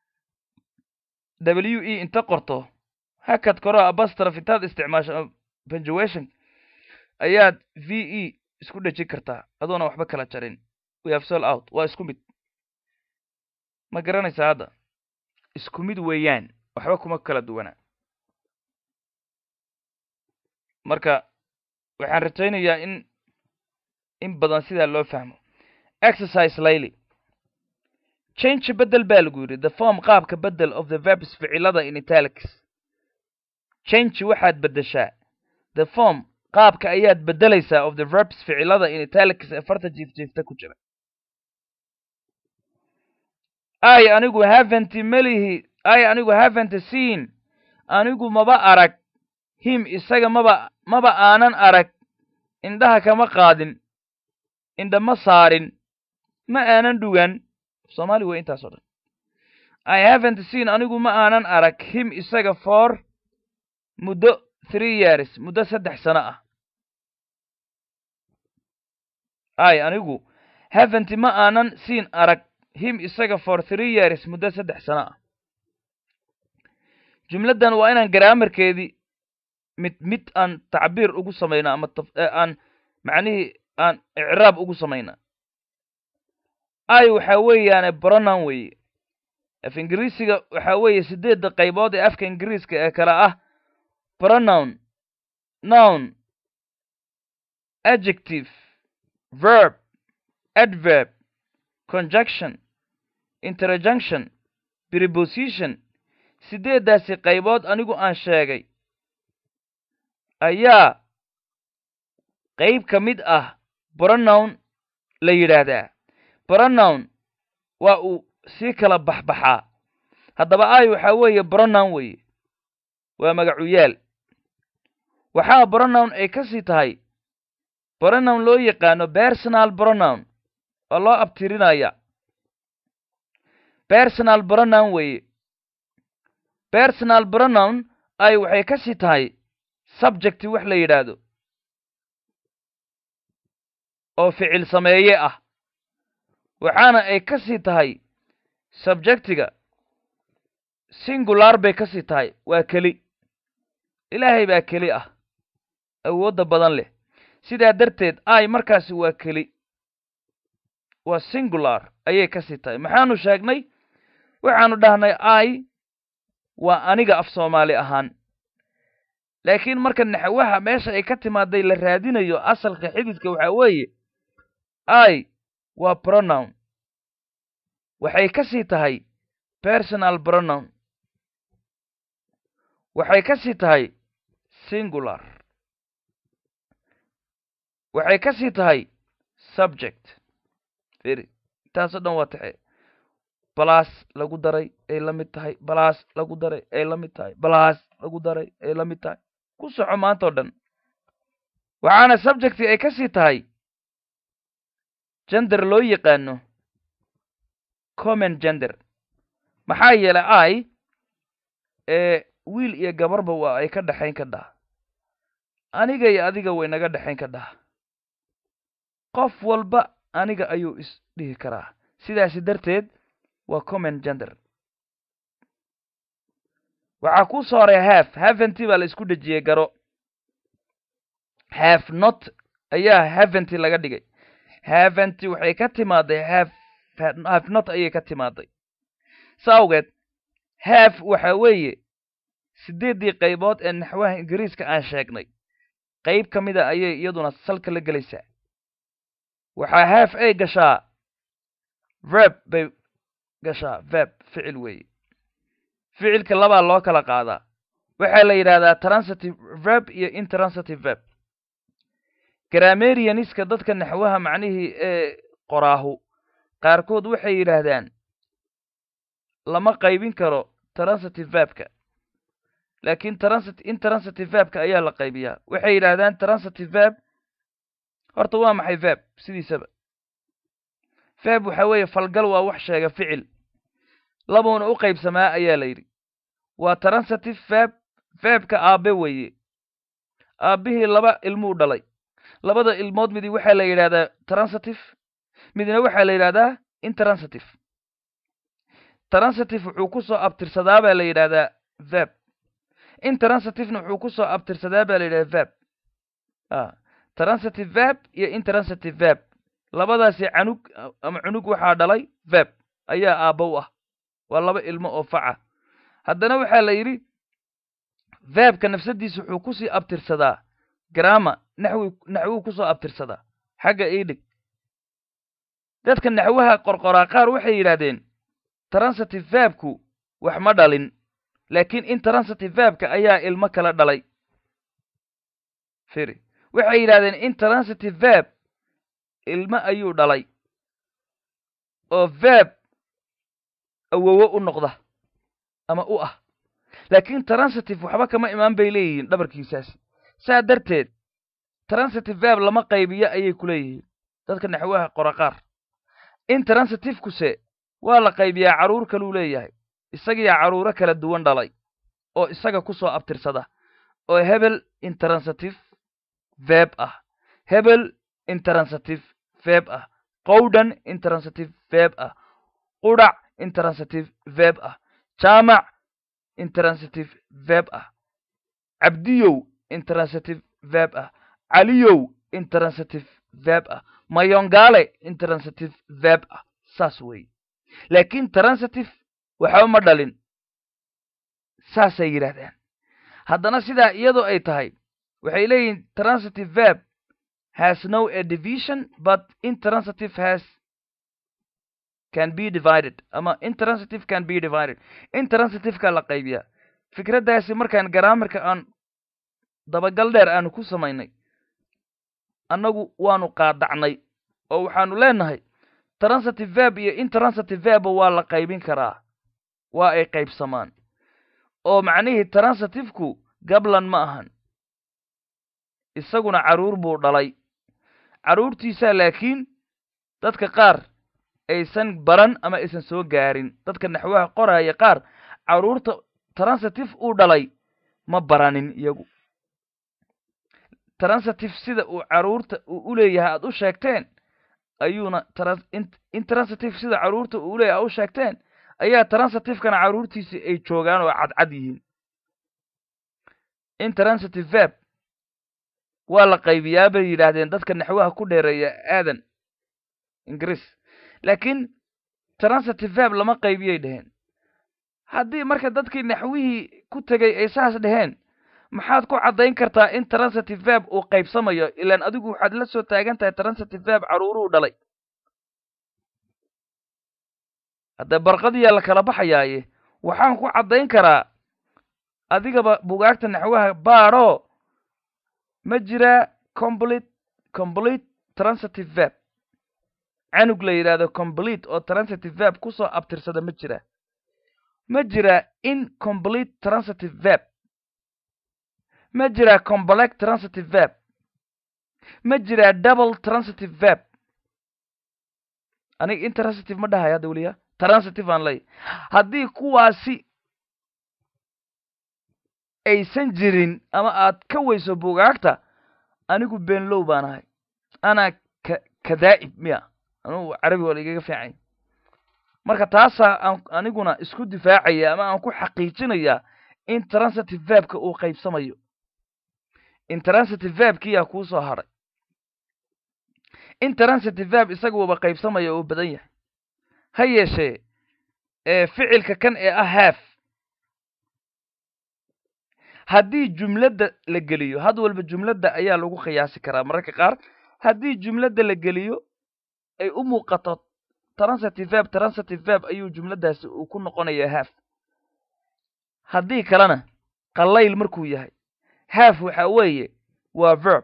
Speaker 1: w e inta qorto hakad koro abastraf intaad isticmaasho punctuation ayaad v e isku dhejin kartaa adoona waxba kala jarin we have sold out waa isku mid ma garanaysaa hadda isku mid weeyaan waxba kuma kala duwana marka waxaan rajaynayaa in in badan sidaa loo fahmo exercise layly change bedel baa lagu yidhi the form qaabka bedel of the verbs ficilada in italics change waxaad beddeshaa the form qaabka ayaad beddelaysaa of the verbs ficilada in italics ee farta jiifjiifta ku jira i anigu havent melihi i anigu havent seen anigu maba arag him isaga maba maba aanan arag indhaha kama qaadin indha ma saarin ma aanan dhugan soomaali wey intaas o dhan i havent seen anigu ma aanan arag him isaga for muddo three years muddo saddex sano ah i anigu havent ma aanan siin arag him isaga for three years muddo saddex sano ah jumladdan waa inaan garaamarkeedii mid mid aan tacbiir ugu samayna ama aan macnihii aan icraab ugu samayna i waxa weeyaane bronown weeye af ingiriisiga waxa weeye sideedda qaybood ee afka ingiriiska ee kale ah pronoun noun adjective verb adverb conjunction interjunction preposition sideeddaasi qaybood anigu aan sheegay ayaa qayb ka mid ah bronown la yidhaahdaa bronown waa uu sii kala baxbaxaa haddaba ay waxaa weeye bronown weeye waa magacuyaal waxaa bronown ay ka sii tahay bronown loo yaqaano personal bronown oo loo abtirinaya personal bronown weeye personal bronown ay waxay ka sii tahay subjecti wax la yidhaahdo oo ficil sameeye ah waxaana ay ka sii tahay subjectiga singular bay ka sii tahay waa keli ilaahay baa keli ah awoodda badan leh sidaa darteed i markaasi waa keli waa singular ayay ka sii tahay maxaanu sheegnay waxaanu dhahnay i waa aniga af soomaali ahaan laakiin marka naxwaha meesha ay ka timaaday la raadinayo asalka xididka waxaa weeye i waa pronoun waxay ka sii tahay personal pronoun waxay ka sii tahay singular waxay ka sii tahay subject firi intaasoo dhan waa taxe balas lagu daray ay la mid tahay balas lagu daray ay la mid tahay balas lagu daray ay la mid tahay ku soco maanta o dhan waxaana subjecti ay ka sii tahay gender loo yaqaano common gender maxaa yeelay i ee wiil iyo gabarba waa ay ka dhexayn ka dhaha aniga iyo adiga way naga dhexayn ka dhaha qof walba aniga ayuu is dhihi karaa sidaasi darteed waa common gender waxaa ku soo horay haf haventy baa la isku dhejiyey garo haf not ayaa haventy laga dhigay haventy waxay ka timaaday haf haf not ayay ka timaaday sa awgeed haf waxa weeye siddeeddii qaybood ee naxwaha ingiriiska aan sheegnay qayb ka mida ayay iyaduna salka la gelaysaa waxaa haf ay gashaa verb bay gashaa verb ficil weeye ficilka labaa loo kala qaadaa waxaa la yidhahdaa transitive verb iyo intransitive verb grammarianiska dadka naxwaha macnihii ee qoraahu qaarkood waxay yidhaahdaan lama qaybin karo transitive verbka laakiin transit intransitive verbka ayaa la qaybiyaa waxay yidhaahdaan transitive verb horta waa maxay verb sidiisaba verb waxa weeye falgal waa wax sheega ficil labuuna u qaybsamaa ayaa la yidhi waa transitive verb verbka aabe weeye aabbihii laba ilmuu dhalay labada ilmood midi waxaa la yidhahdaa transitive midna waxaa la yidhahdaa intransitive transitive wuxuu ku soo abtirsadaa baa la yidhahdaa verb intransitivena wuxuu ku soo abtirsadaa baa la yidhahdaa verb a transitive verb iyo intransitive verb labadaasi canug ama cunug waxaa dhalay verb ayaa aabbow ah waa laba ilmo oo faca haddana waxaa la yidhi verbka nafsadiisa wuxuu kusii abtirsadaa grama naxwi naxwuu kusoo abtirsadaa xagga iidhig dadka naxwaha qorqoraa qaar waxay yidhaahdeen transitive verbku wax ma dhalin laakiin intransitive verbka ayaa ilmo kala dhalay firi waxay yidhahdeen intransitive verb ilmo ayuu dhalay oo verb awowo u noqda ama u ah laakiin transitive waxba kama imaan bay leeyihiin dhabarkiisaasi saa darteed transitive verb lama qaybiyo ayay ku leeyihiin dadka naxwaha qora qaar intransitivekuse waa la qaybiyaa carruur kaluu leeyahay isagiyaa carruuro kala duwan dhalay oo isaga ku soo abtirsada oo hebel intransitive verb ah hebel intransitive verb ah qowdhan intransitive verb ah qudhac intransitive verb ah jaamac intransitive verb ah cabdiyow intransitive verb ah caliyow intransitive verb ah mayongaale intransitive verb ah saas weeye laakiin transitive waxba ma dhalin saasay yidhaahdaan haddana sidaa iyadoo ay tahay waxay leeyihiin transitive verb has no a division but intransitive has can be divided ama intransitive can be divided intransitiveka la qaybiyaa fikraddaasi markaan garaamarka aan dabagal dheer aanu ku samaynay annagu waanu qaadacnay oo waxaanu leenahay transitive verb iyo intransitive verba waa la qaybin karaa waa ay qaybsamaan oo macnihii transitivku gablan ma ahan isaguna carruur buu dhalay carruurtiisaa laakiin dadka qaar aysan baran ama aysan soo gaarin dadka naxwaha qoraya qaar carruurta transitive uu dhalay ma baranin iyagu transitive sida uu caruurta uu u leeyahay aad u sheegteen ayuuna intransitive sida caruurta uu uleeyahay aad u sheegteen ayaa transitivekana caruurtiisii ay joogaan oo cadcad yihiin intransitive verb waa la qaybiyaa bay yidhaahdeen dadka naxwaha ku dheereeya aadan ingiriis laakiin transitive verb lama qaybiyay dheheen haddii marka dadkii naxwihii ku tegay ay saas dheheen maxaad ku caddayn kartaa in transitive verb uu qaybsamayo ilaan adigu waxaad la soo taagan tahay transitive verb caruuruhu dhalay haddee barqadiyaa la kala baxayaaye waxaan ku caddayn karaa adigaba bugaagta naxwaha baadho ma jiraa complete complete transitive verb canug la yidhaahdo complete oo transitive verb kusoo abtirsada ma jiraa ma jiraa incomplete transitive verb ma jiraa complex transitive verb ma jiraa double transitive verb aniga intransitive ma dhahay hadda weliya transitive aan ley haddii kuwaasi aysan jirin ama aad ka weyso bugaagta anigu beenlow baan ahay anaa ka kadaa'ib miya anugu carabi waa la igaga fiicanya marka taasaa aan aniguna isku difaacaya ama aan ku xaqiijinaya in transitive verbka uu qaybsamayo intransitive verbkiyaa kuu soo hadhay intransitive verb isaga uuba qaybsamaya uu badan yahay ha yeeshee ficilka kan ee ah haaf haddii jumladda la geliyo had walba jumladda ayaa lagu qiyaasi karaa mararka qaar haddii jumladda la geliyo ay u muuqato transitive verb transitive verb ayuu jumladdaasi uu ku noqonayaa haaf haddii kalena qallayl markuu yahay haaf waxa weeye waa verb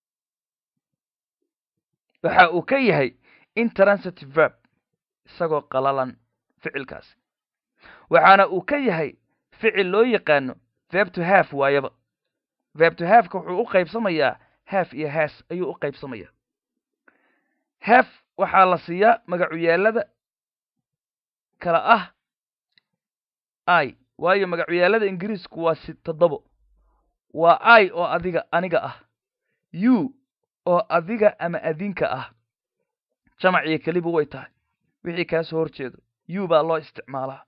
Speaker 1: waxa uu ka yahay intransitive verb isagoo qalalan ficilkaasi waxaana uu ka yahay ficil loo yaqaano verb to half waayaba verb to halfka wuxuu u qaybsamayaa half iyo haas ayuu u qaybsamayaa half waxaa la siiyaa magacuyaalada kala ah i waayo magacuyaalada ingiriisku waa si toddobo waa i oo adiga aniga ah u oo adiga ama adinka ah jamaciyo keliba way tahay wixii kaa soo hor jeedo u baa loo isticmaalaa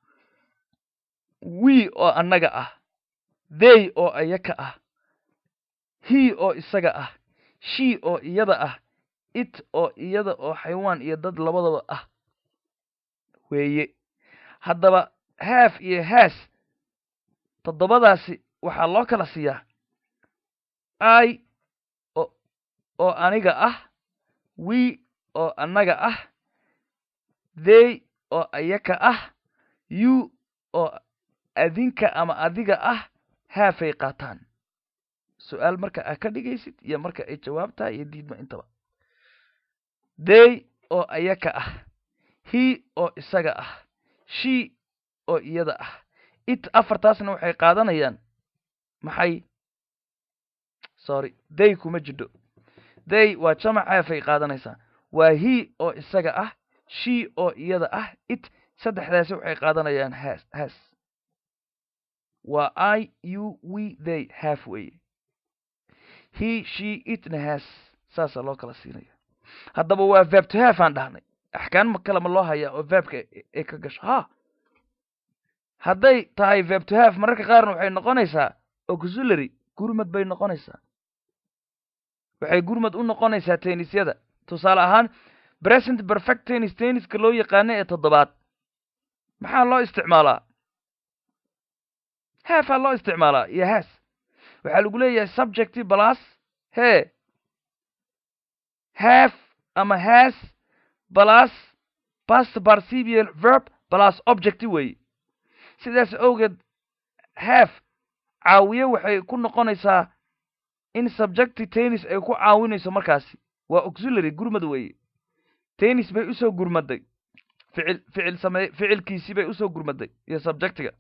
Speaker 1: we oo annaga ah they oo ayaka ah he oo isaga ah she oo iyada ah it oo iyada oo xaywaan iyo dad labadaba ah weeye haddaba haaf iyo haas toddobadaasi waxaa loo kala siiyaa i oo aniga ah we oo annaga ah they oo ayaka ah u oo adinka ama adiga ah haafay qaataan su-aal marka aad ka dhigaysid iyo marka ay jawaab tahay iyo diidma intaba they oo ayaka ah he oo isaga ah she oo iyada ah it afartaasna waxay qaadanayaan maxay sorry they kuma jidho they waa jamac haafay qaadanaysaa waa he oo isaga ah she oo iyada ah it saddexdaasi waxay qaadanayaan has has waa i u we they half weye he she itna has saasaa loo kala siinaya haddaba waa verb to half aan dhahnay axkaan kale ma loo hayaa oo verbka ay ka gasho ha hadday tahay verb to half mararka qaarna waxay noqonaysaa auxiliary gurmad bay noqonaysaa waxay gurmad u noqonaysaa tennisyada tusaale ahaan present perfect tennis tenniska loo yaqaano ee toddobaad maxaa loo isticmaalaa haafaa loo isticmaalaa iyo haas waxaa lagu leeyahay subjecti plus he half ama has plus past participial verb plus objecti weeye sidaas awgeed half caawiye waxay ku noqonaysaa in subjecti tennis ay ku caawinayso markaasi waa auxiliary gurmad weeye tennis bay usoo gurmaday ficil ficil same ficilkiisii bay usoo gurmaday iyo subjectiga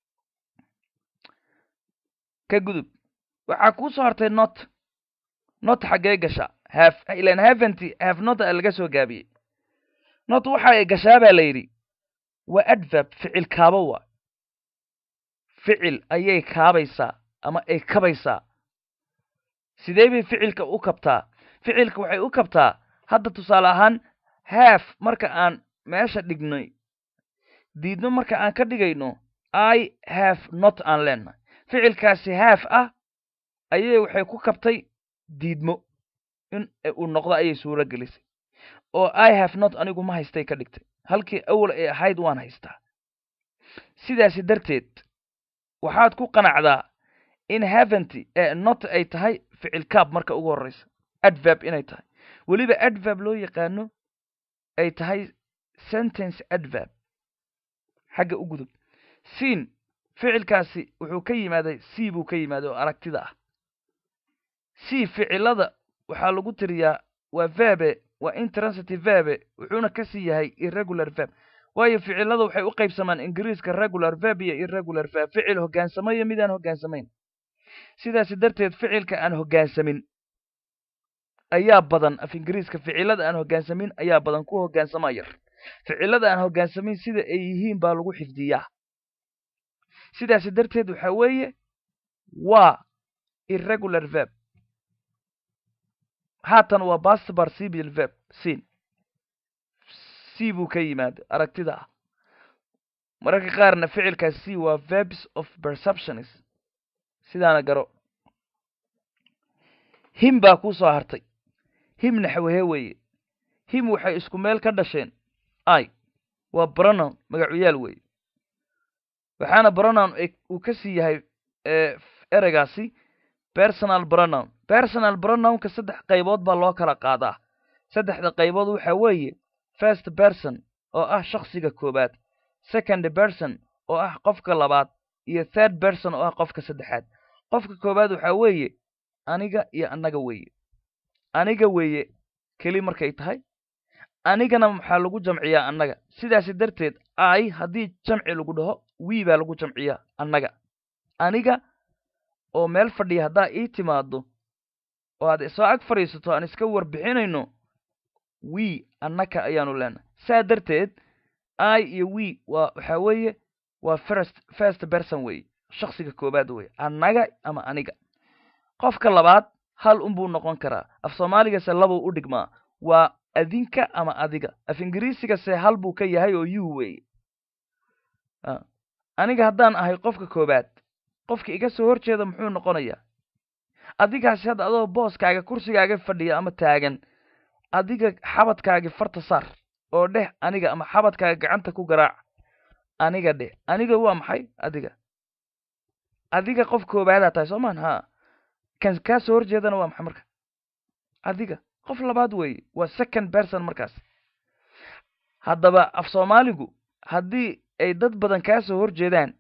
Speaker 1: ka gudub waxaa kuu soo hartay not not xaggee gasha haf ilan haventy have not a laga soo gaabiyey not waxa ay gashaa baa la yidhi waa adverb ficil kaabo waa ficil ayay kaabaysaa ama ay kabaysaa sidee bay ficilka u kabtaa ficilka waxay u kabtaa hadda tusaale ahaan haaf marka aan meesha dhignay diidmo marka aan ka dhigayno i have not aan leenahay ficilkaasi haaf ah ayay waxay ku kabtay diidmo in uu noqdo ayay suuro gelisay oo i have not anigu ma haystay ka dhigtay halkii awal ay ahayd waan haystaa sidaasi darteed waxaad ku qanacdaa in haventy ee not ay tahay ficil kaab marka ugu horreysa adverb inay tahay weliba adverb loo yaqaano ay tahay sentence adverb xagga u gudub siin ficilkaasi wuxuu ka yimaaday c buu ka yimaaday oo aragtida ah c ficilada waxaa lagu tiriyaa waa verbe waa intransitive verbe wuxuuna kasii yahay irregular verb waayo ficilada waxay u qaybsamaan ingiriiska regular verb iyo irregular verb ficil hoggaansamo iyo midaan hoggaansamayn sidaasi darteed ficilka aan hoggaansamin ayaa badan af ingiriiska ficilada aan hoggaansamin ayaa badan ku hoggaansama yar ficilada aan hoggaansamin sida ay yihiin baa lagu xifdiyaa sidaasi darteed waxa weeye waa irregular verb haatan waa past participial verb sin c buu ka yimaada aragtida ah mararka qaarna ficilkaas c waa verbs of perceptions sidaana garo him baa kuu soo hartay him naxwehe weeye him waxay isku meel ka dhasheen i waa bronown magacuyaal weeye waxaana bronown uu ka sii yahay ereygaasi personal bronown personal bronownka saddex qaybood baa loo kala qaadaa saddexda qaybood waxa weeye first person oo ah shaksiga koowaad second person oo ah qofka labaad iyo third person oo ah qofka saddexaad qofka koowaad waxa weeye aniga iyo annaga weeye aniga weeye keli markay tahay anigana maxaa lagu jamciyaa annaga sidaasi darteed i haddii jamci lagu dhaho wii baa lagu jamciyaa annaga aniga oo meel fadhiya haddaa ii timaado oo aad soo ag fadhiisato aan iska warbixinayno wii annaka ayaanu leenahay saa darteed i iyo wii waa waxaa weeye waa first first person weeye shaksiga koowaad weye annaga ama aniga qofka labaad hal unbuu noqon karaa af soomaaligase labuu u dhigmaa waa adinka ama adiga af ingiriisigase hal buu ka yahay oo you weeye aniga haddaan ahay qofka koowaad qofka iga soo hor jeeda muxuu noqonayaa adigaasi hadda adoo booskaaga kursigaaga fadhiya ama taagan adiga xabadkaagi farta saar oo dheh aniga ama xabadkaaga gacanta ku garaac aniga dheh aniga waa maxay adiga adiga qof koobaadaa tahay soo maan ha kan kaa soo horjeedana waa maxay marka adiga qof labaad weeye waa second person markaas haddaba af soomaaligu haddii ay dad badan kaa soo horjeedaan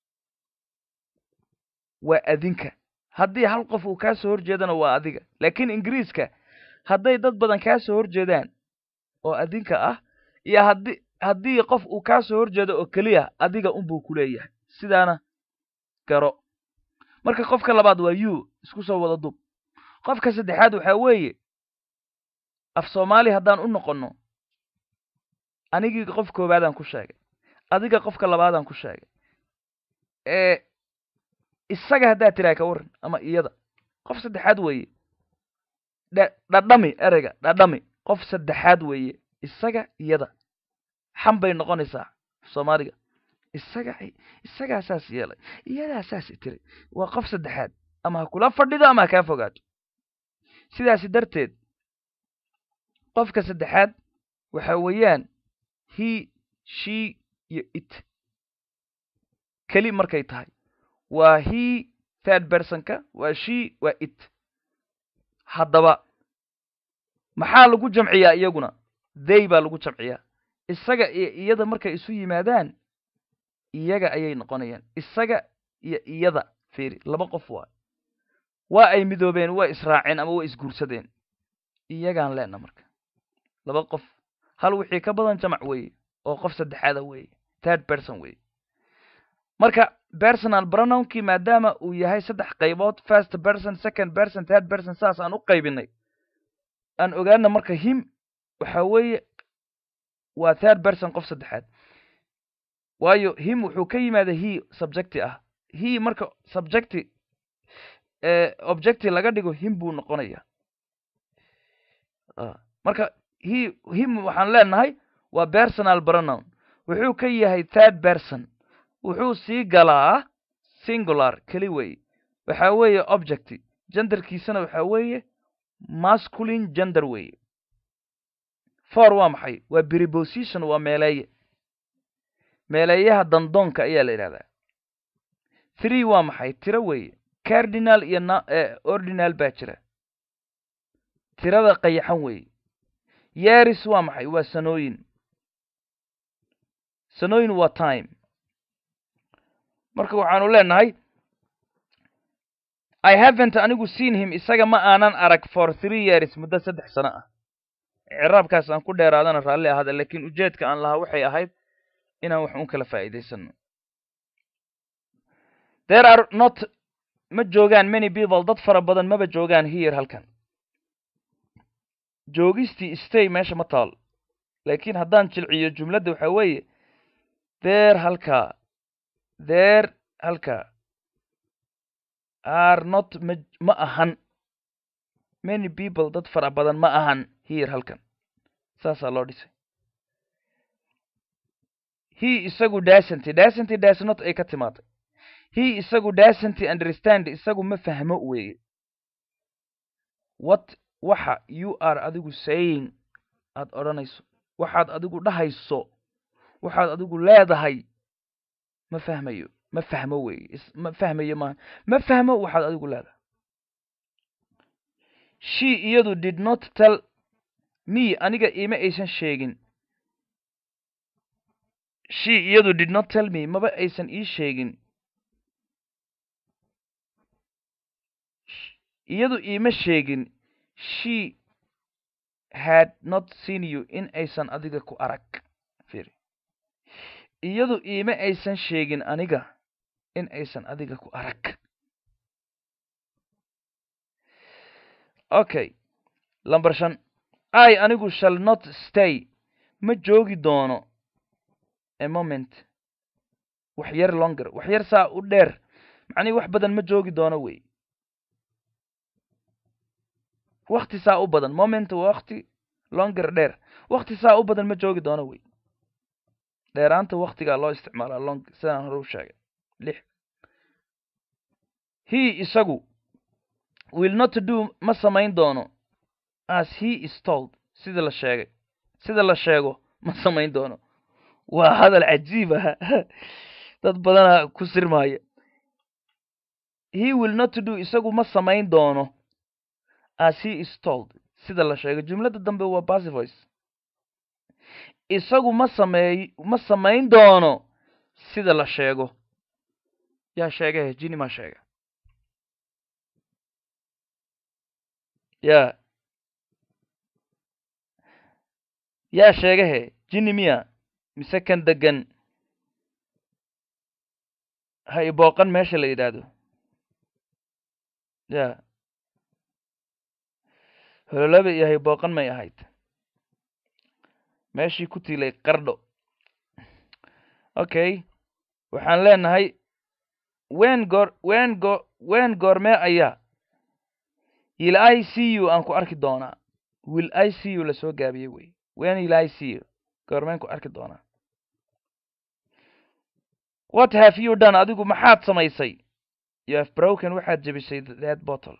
Speaker 1: waa adinka haddii hal qof uu kaa soo horjeedana waa adiga laakiin ingiriiska hadday dad badan kaa soo horjeedaan oo adinka ah iyo haddii haddii qof uu kaa soo horjeedo oo keliya adiga unbuu ku leeyahay sidaana garo marka qofka labaad waa you isku soo wada dub qofka saddexaad waxaa weeye af soomaali haddaan u noqonno anigii qof koowaadaan ku sheegay adiga qofka labaadaan ku sheegay ee isaga haddaad tiraa ka warran ama iyada qof saddexaad weeye dha dhadhami ereyga dhadhami qof saddexaad weeye isaga iyada xam bay noqonaysaa soomaaliga isaga isagaa saas yeelay iyadaa saas tiri waa qof saddexaad ama ha kula fadhido ama ha kaa fogaato sidaasi darteed qofka saddexaad waxa weeyaan he she iyo it keli markay tahay waa he third personka waa she waa it haddaba maxaa lagu jamciyaa iyaguna they baa lagu jamciyaa isaga iyo iyada markay isu yimaadaan iyaga ayay noqonayaan isaga iyo iyada fiiri laba qof waa waa ay midoobeen waa israaceen ama waa isguursadeen iyagaan leena marka laba qof hal wixii ka badan jamac weeye oo qof saddexaada weeye third person weeye marka personal pronounkii maadaama uu yahay saddex qaybood first person second person third person saas aan u qaybinay aan ogaana marka him waxa weeye waa third person qof saddexaad waayo him wuxuu ka yimaada he subjecti ah he marka subjecti objective laga dhigo him buu noqonaya marka he him waxaan leenahay waa personal pronoun wuxuu ka yahay third person wuxuu sii galaa singular keli wey waxa weeye object genderkiisana waxa weeye masculine gender weeye for waa maxay waa preposition waa meeleeye meeleeyaha dandoonka ayaa la yidhahdaa three waa maxay tiro weeye cardinal iyo n ordinal baa jira tirada qayaxan weeye yeris waa maxay waa sanooyin sanooyin waa time marka waxaanu leenahay i havent anigu seen him isaga ma aanan arag for three years muddo saddex sano ah ciraabkaas aan ku dheeraadana raalli ahaada laakiin ujeedka aan lahaa waxay ahayd inaan wax un kala faa'iidaysano there are not ma joogaan many people dad fara badan maba joogaan here halkan joogistii stay meesha ma taal laakiin haddaan jilciyo jumladda waxa weeye there halkaa there halkaa are not ma ma ahan many people dad fara badan ma ahan here halkan saasaa loo dhisay he isagu dasanty dasanty dasnot ay ka timaaday he isagu dasanty understand isagu ma fahmo weeye what waxa you are adigu saying aad odhanayso waxaad adigu dhahayso waxaad adigu leedahay ma fahmayo ma fahmo weeye ma fahmayo maaha ma fahmo waxaad adigu leedahay she iyadu did not tell me aniga ima aysan sheegin she iyadu did not tell me maba aysan ii sheegin iyadu iima sheegin she had not seen you in aysan adiga ku arag firi iyadu iima aysan sheegin aniga in aysan adiga ku arag okay lamber shan i anigu shall not stay ma joogi doono a moment wax yar longer wax yar saa u dheer macnihi wax badan ma joogi doono wey wakti saa u badan moment waa wakti longer dheer wakti saa u badan ma joogi doono wey dheeraanta waktigaa loo isticmaalaa long sidaan hore u sheegay lix he isagu will not do ma samayn doono as he is told sida la sheegay sida la sheego ma samayn doono waa hadal cajiib ah dad badana ku sirmaaya he will not do isagu ma samayn doono as he is told sida la sheego jumladda dambe waa passivoice isagu ma sameey ma samayn doono sida la sheego yaa sheegahe jini maa sheega ya yaa sheegahe jini miya mise kan degan ha ibooqan meesha la yidhaahdo ya hololaba iyo haybooqan may ahayd meeshii ku tiilay qardho okay waxaan leenahay wen goor wen go wen goormee ayaa will i see you aan ku arki doonaa will i see you lasoo gaabiyey wey wen will i see you goormeen ku arki doonaa what have you done adigu maxaad samaysay you have broken waxaad jebisay that bottle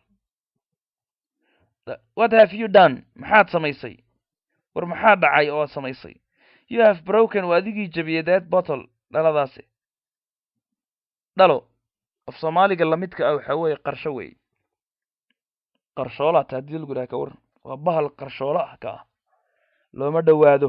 Speaker 1: what have you done maxaad samaysay war maxaa dhacay oo samaysay you have broken waa adigii jebiyey that bottle dhaladaasi dhalo af soomaaliga lamidka ah waxaa weeye qarsho wey qarshoola ta haddii lagu yidhaha ka waran waa bahal qarshoolo ah ka ah looma dhowaado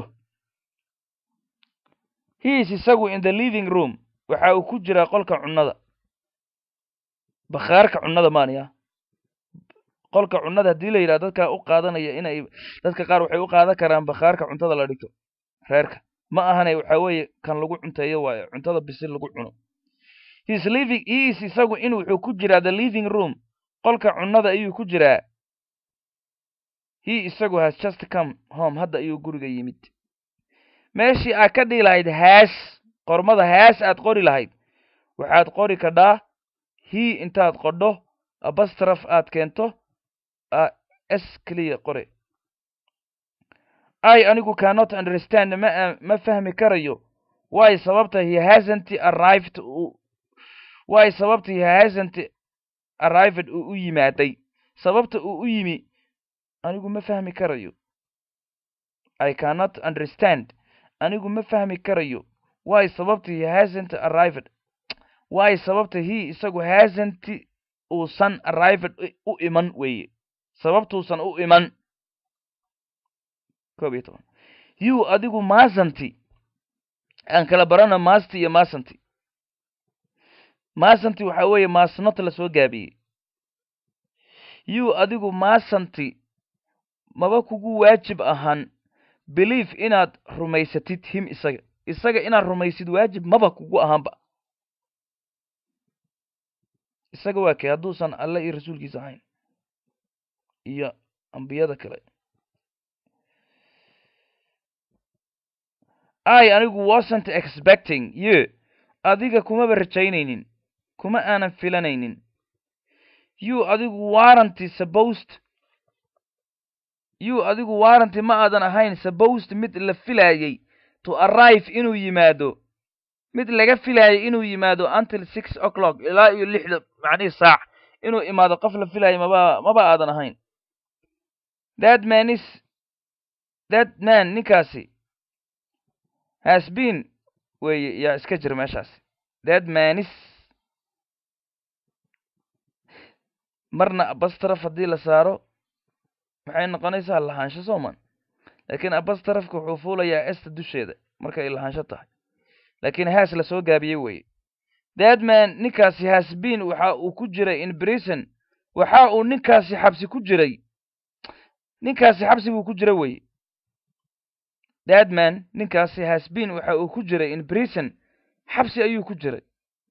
Speaker 1: he is isagu in the living room waxa uu ku jiraa qolka cunnada bakhaarka cunnada maaniya qolka cunnada haddii la yidhaha dadka u qaadanaya inay dadka qaar waxay u qaadan karaan bakhaarka cuntada la dhigto reerka ma ahane waxa weeye kan lagu cunteeyo waayo cuntada bisil lagu cuno his living he is isagu in wuxuu ku jiraa the living room qolka cunnada ayuu ku jiraa he isagu has just come home hadda ayuu guriga yimid meeshii aad ka dhihi lahayd haas qormada haas aad qori lahayd waxaad qori kadhaa he intaad qodho abastraf aad keento s keliya qore i anigu cannot understand ma ma fahmi karayo why sababta he hasn't arrived why sababta he hasn't arrived uu u yimaaday sababta uu u yimi anigu ma fahmi karayo i cannot understand anigu ma fahmi karayo why sababta he hasn't arrived why sababta he isagu hasn't uusan arrived u iman weeye sababtuusan u iman koob iyo toban you adigu masanti aan kala barana masti iyo masanti masanti waxa weeye masnot la soo gaabiyey you adigu masanti maba kugu waajib ahaan belief inaad rumaysatid him isaga isaga inaad rumaysid waajib maba kugu ahaanba isaga waa kay hadduusan alle iyo rasuulkiisa ahayn iyo ambiyada kale i anigu wasn't expecting you adiga kumaba rajaynaynin kuma aanan filanaynin you adigu warranty supposed you adigu warranty ma aadan ahayn supposed mid la filaayey to arrive inuu yimaado mid laga filaayay inuu yimaado until six o'clock ilaa iyo lixda macnihii saac inuu imaado qof la filaayay maba maba aadan ahayn that man is that man ninkaasi has been weye yaa iska jir meeshaasi that man is marna abastraf haddii la saaro maxay noqonaysaa lahaansho sooman laakiin abastrafka wuxuu fuulayaa esta dusheeda markay lahaansho tahay laakiin haas la soo gaabiyey weye that man ninkaasi has been waxa uu ku jiray in brison waxa uu ninkaasi xabsi ku jiray ninkaasi xabsi buu ku jira weye that man ninkaasi has been waxa uu ku jiray in brison xabsi ayuu ku jiray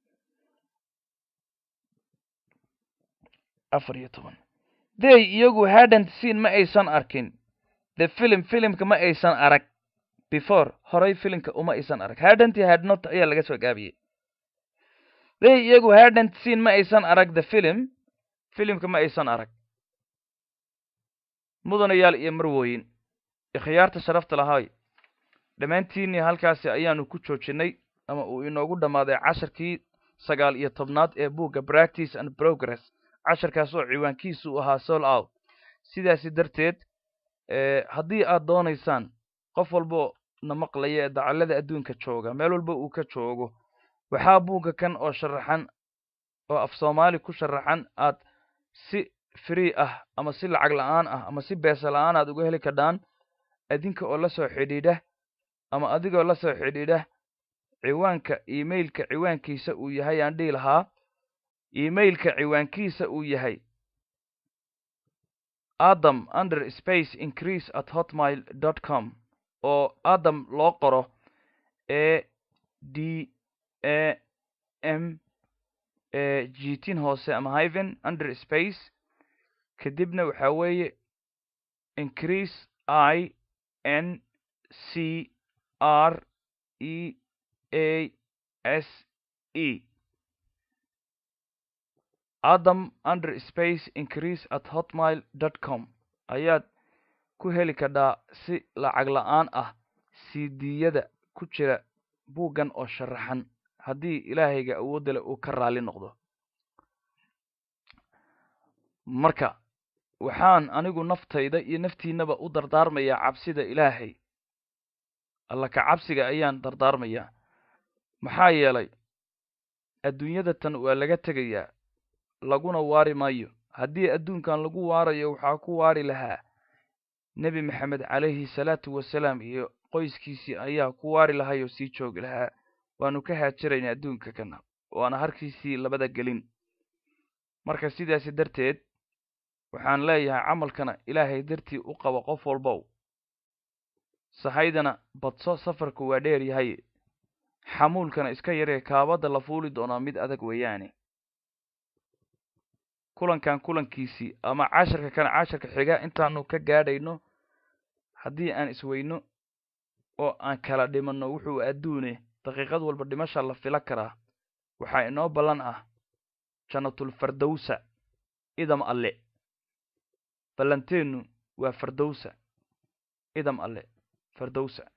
Speaker 1: afar iyo toban they iyagu hadant seen ma aysan arkin the film filimka ma aysan arag before horay filimka uma aysan arag hadant had not ayaa laga soo gaabiyey they iyagu hadant seen ma aysan arag the film filimka ma aysan arag mudanayaal iyo marwooyin ikhyaarta sharafta lahaay dhammaantiinii halkaasi ayaanu ku joojinay ama uu inoogu dhammaaday casharkii sagaal iyo tobnaad ee buugga practice and progress casharkaas oo ciwaankiisu u ahaa sol out sidaasi darteed haddii aad doonaysaan qof walbo na maqlaya ee dacallada adduunka jooga meel walba uu ka joogo waxaa buugga kan oo sharaxan oo af soomaali ku sharaxan aad si free ah ama si lacag la-aan ah ama si beesa la-aan aad uga heli kardhaan adinka oo la soo xidhiidha ama adigoo la soo xidhiidha ciwaanka emailka ciwaankiisa uu yahay aan dhihi lahaa emailka ciwaankiisa uu yahay adam under space increase at hotmail dot com oo adam loo qoro e d a m e jitin hoose ama hiven under space kadibna waxaa weeye increase i n c r e a s e adam under space increase at hotmail dot com ayaad ku heli kardhaa si lacag la-aan ah cdiyada ku jira buuggan oo sharaxan haddii ilaahayga awoodda leh uu ka raali noqdo marka waxaan anigu naftayda iyo naftiinaba u dardaarmayaa cabsida ilaahay alla ka cabsiga ayaan dardaarmayaa maxaa yeelay adduunyada tan waa laga tegayaa laguna waari maayo haddii adduunkan lagu waarayo waxaa ku waari lahaa nebi maxamed calayhi salaatu wasalaam iyo qoyskiisii ayaa ku waari lahay oo sii joogi lahaa waanu ka haajirayna adduunka kana waana harkiisii labada gelin marka sidaasi darteed waxaan leeyahay camalkana ilaahay dartii u qabo qof walbow sahaydana badso safarku waa dheer yahay xamuulkana iska yaree kaabadda la fuuli doonaa mid adag weeyaane kulankan kulankiisii ama casharka kana casharka xiga intaanu ka gaadhayno haddii aan isweyno oo aan kala dhimanno wuxuu adduune daqiiqad walba dhimasha la fila karaa waxaa inoo ballan ah janatulfardowsa idam alle ballanteennu waa fardowsa idam alle fardowsa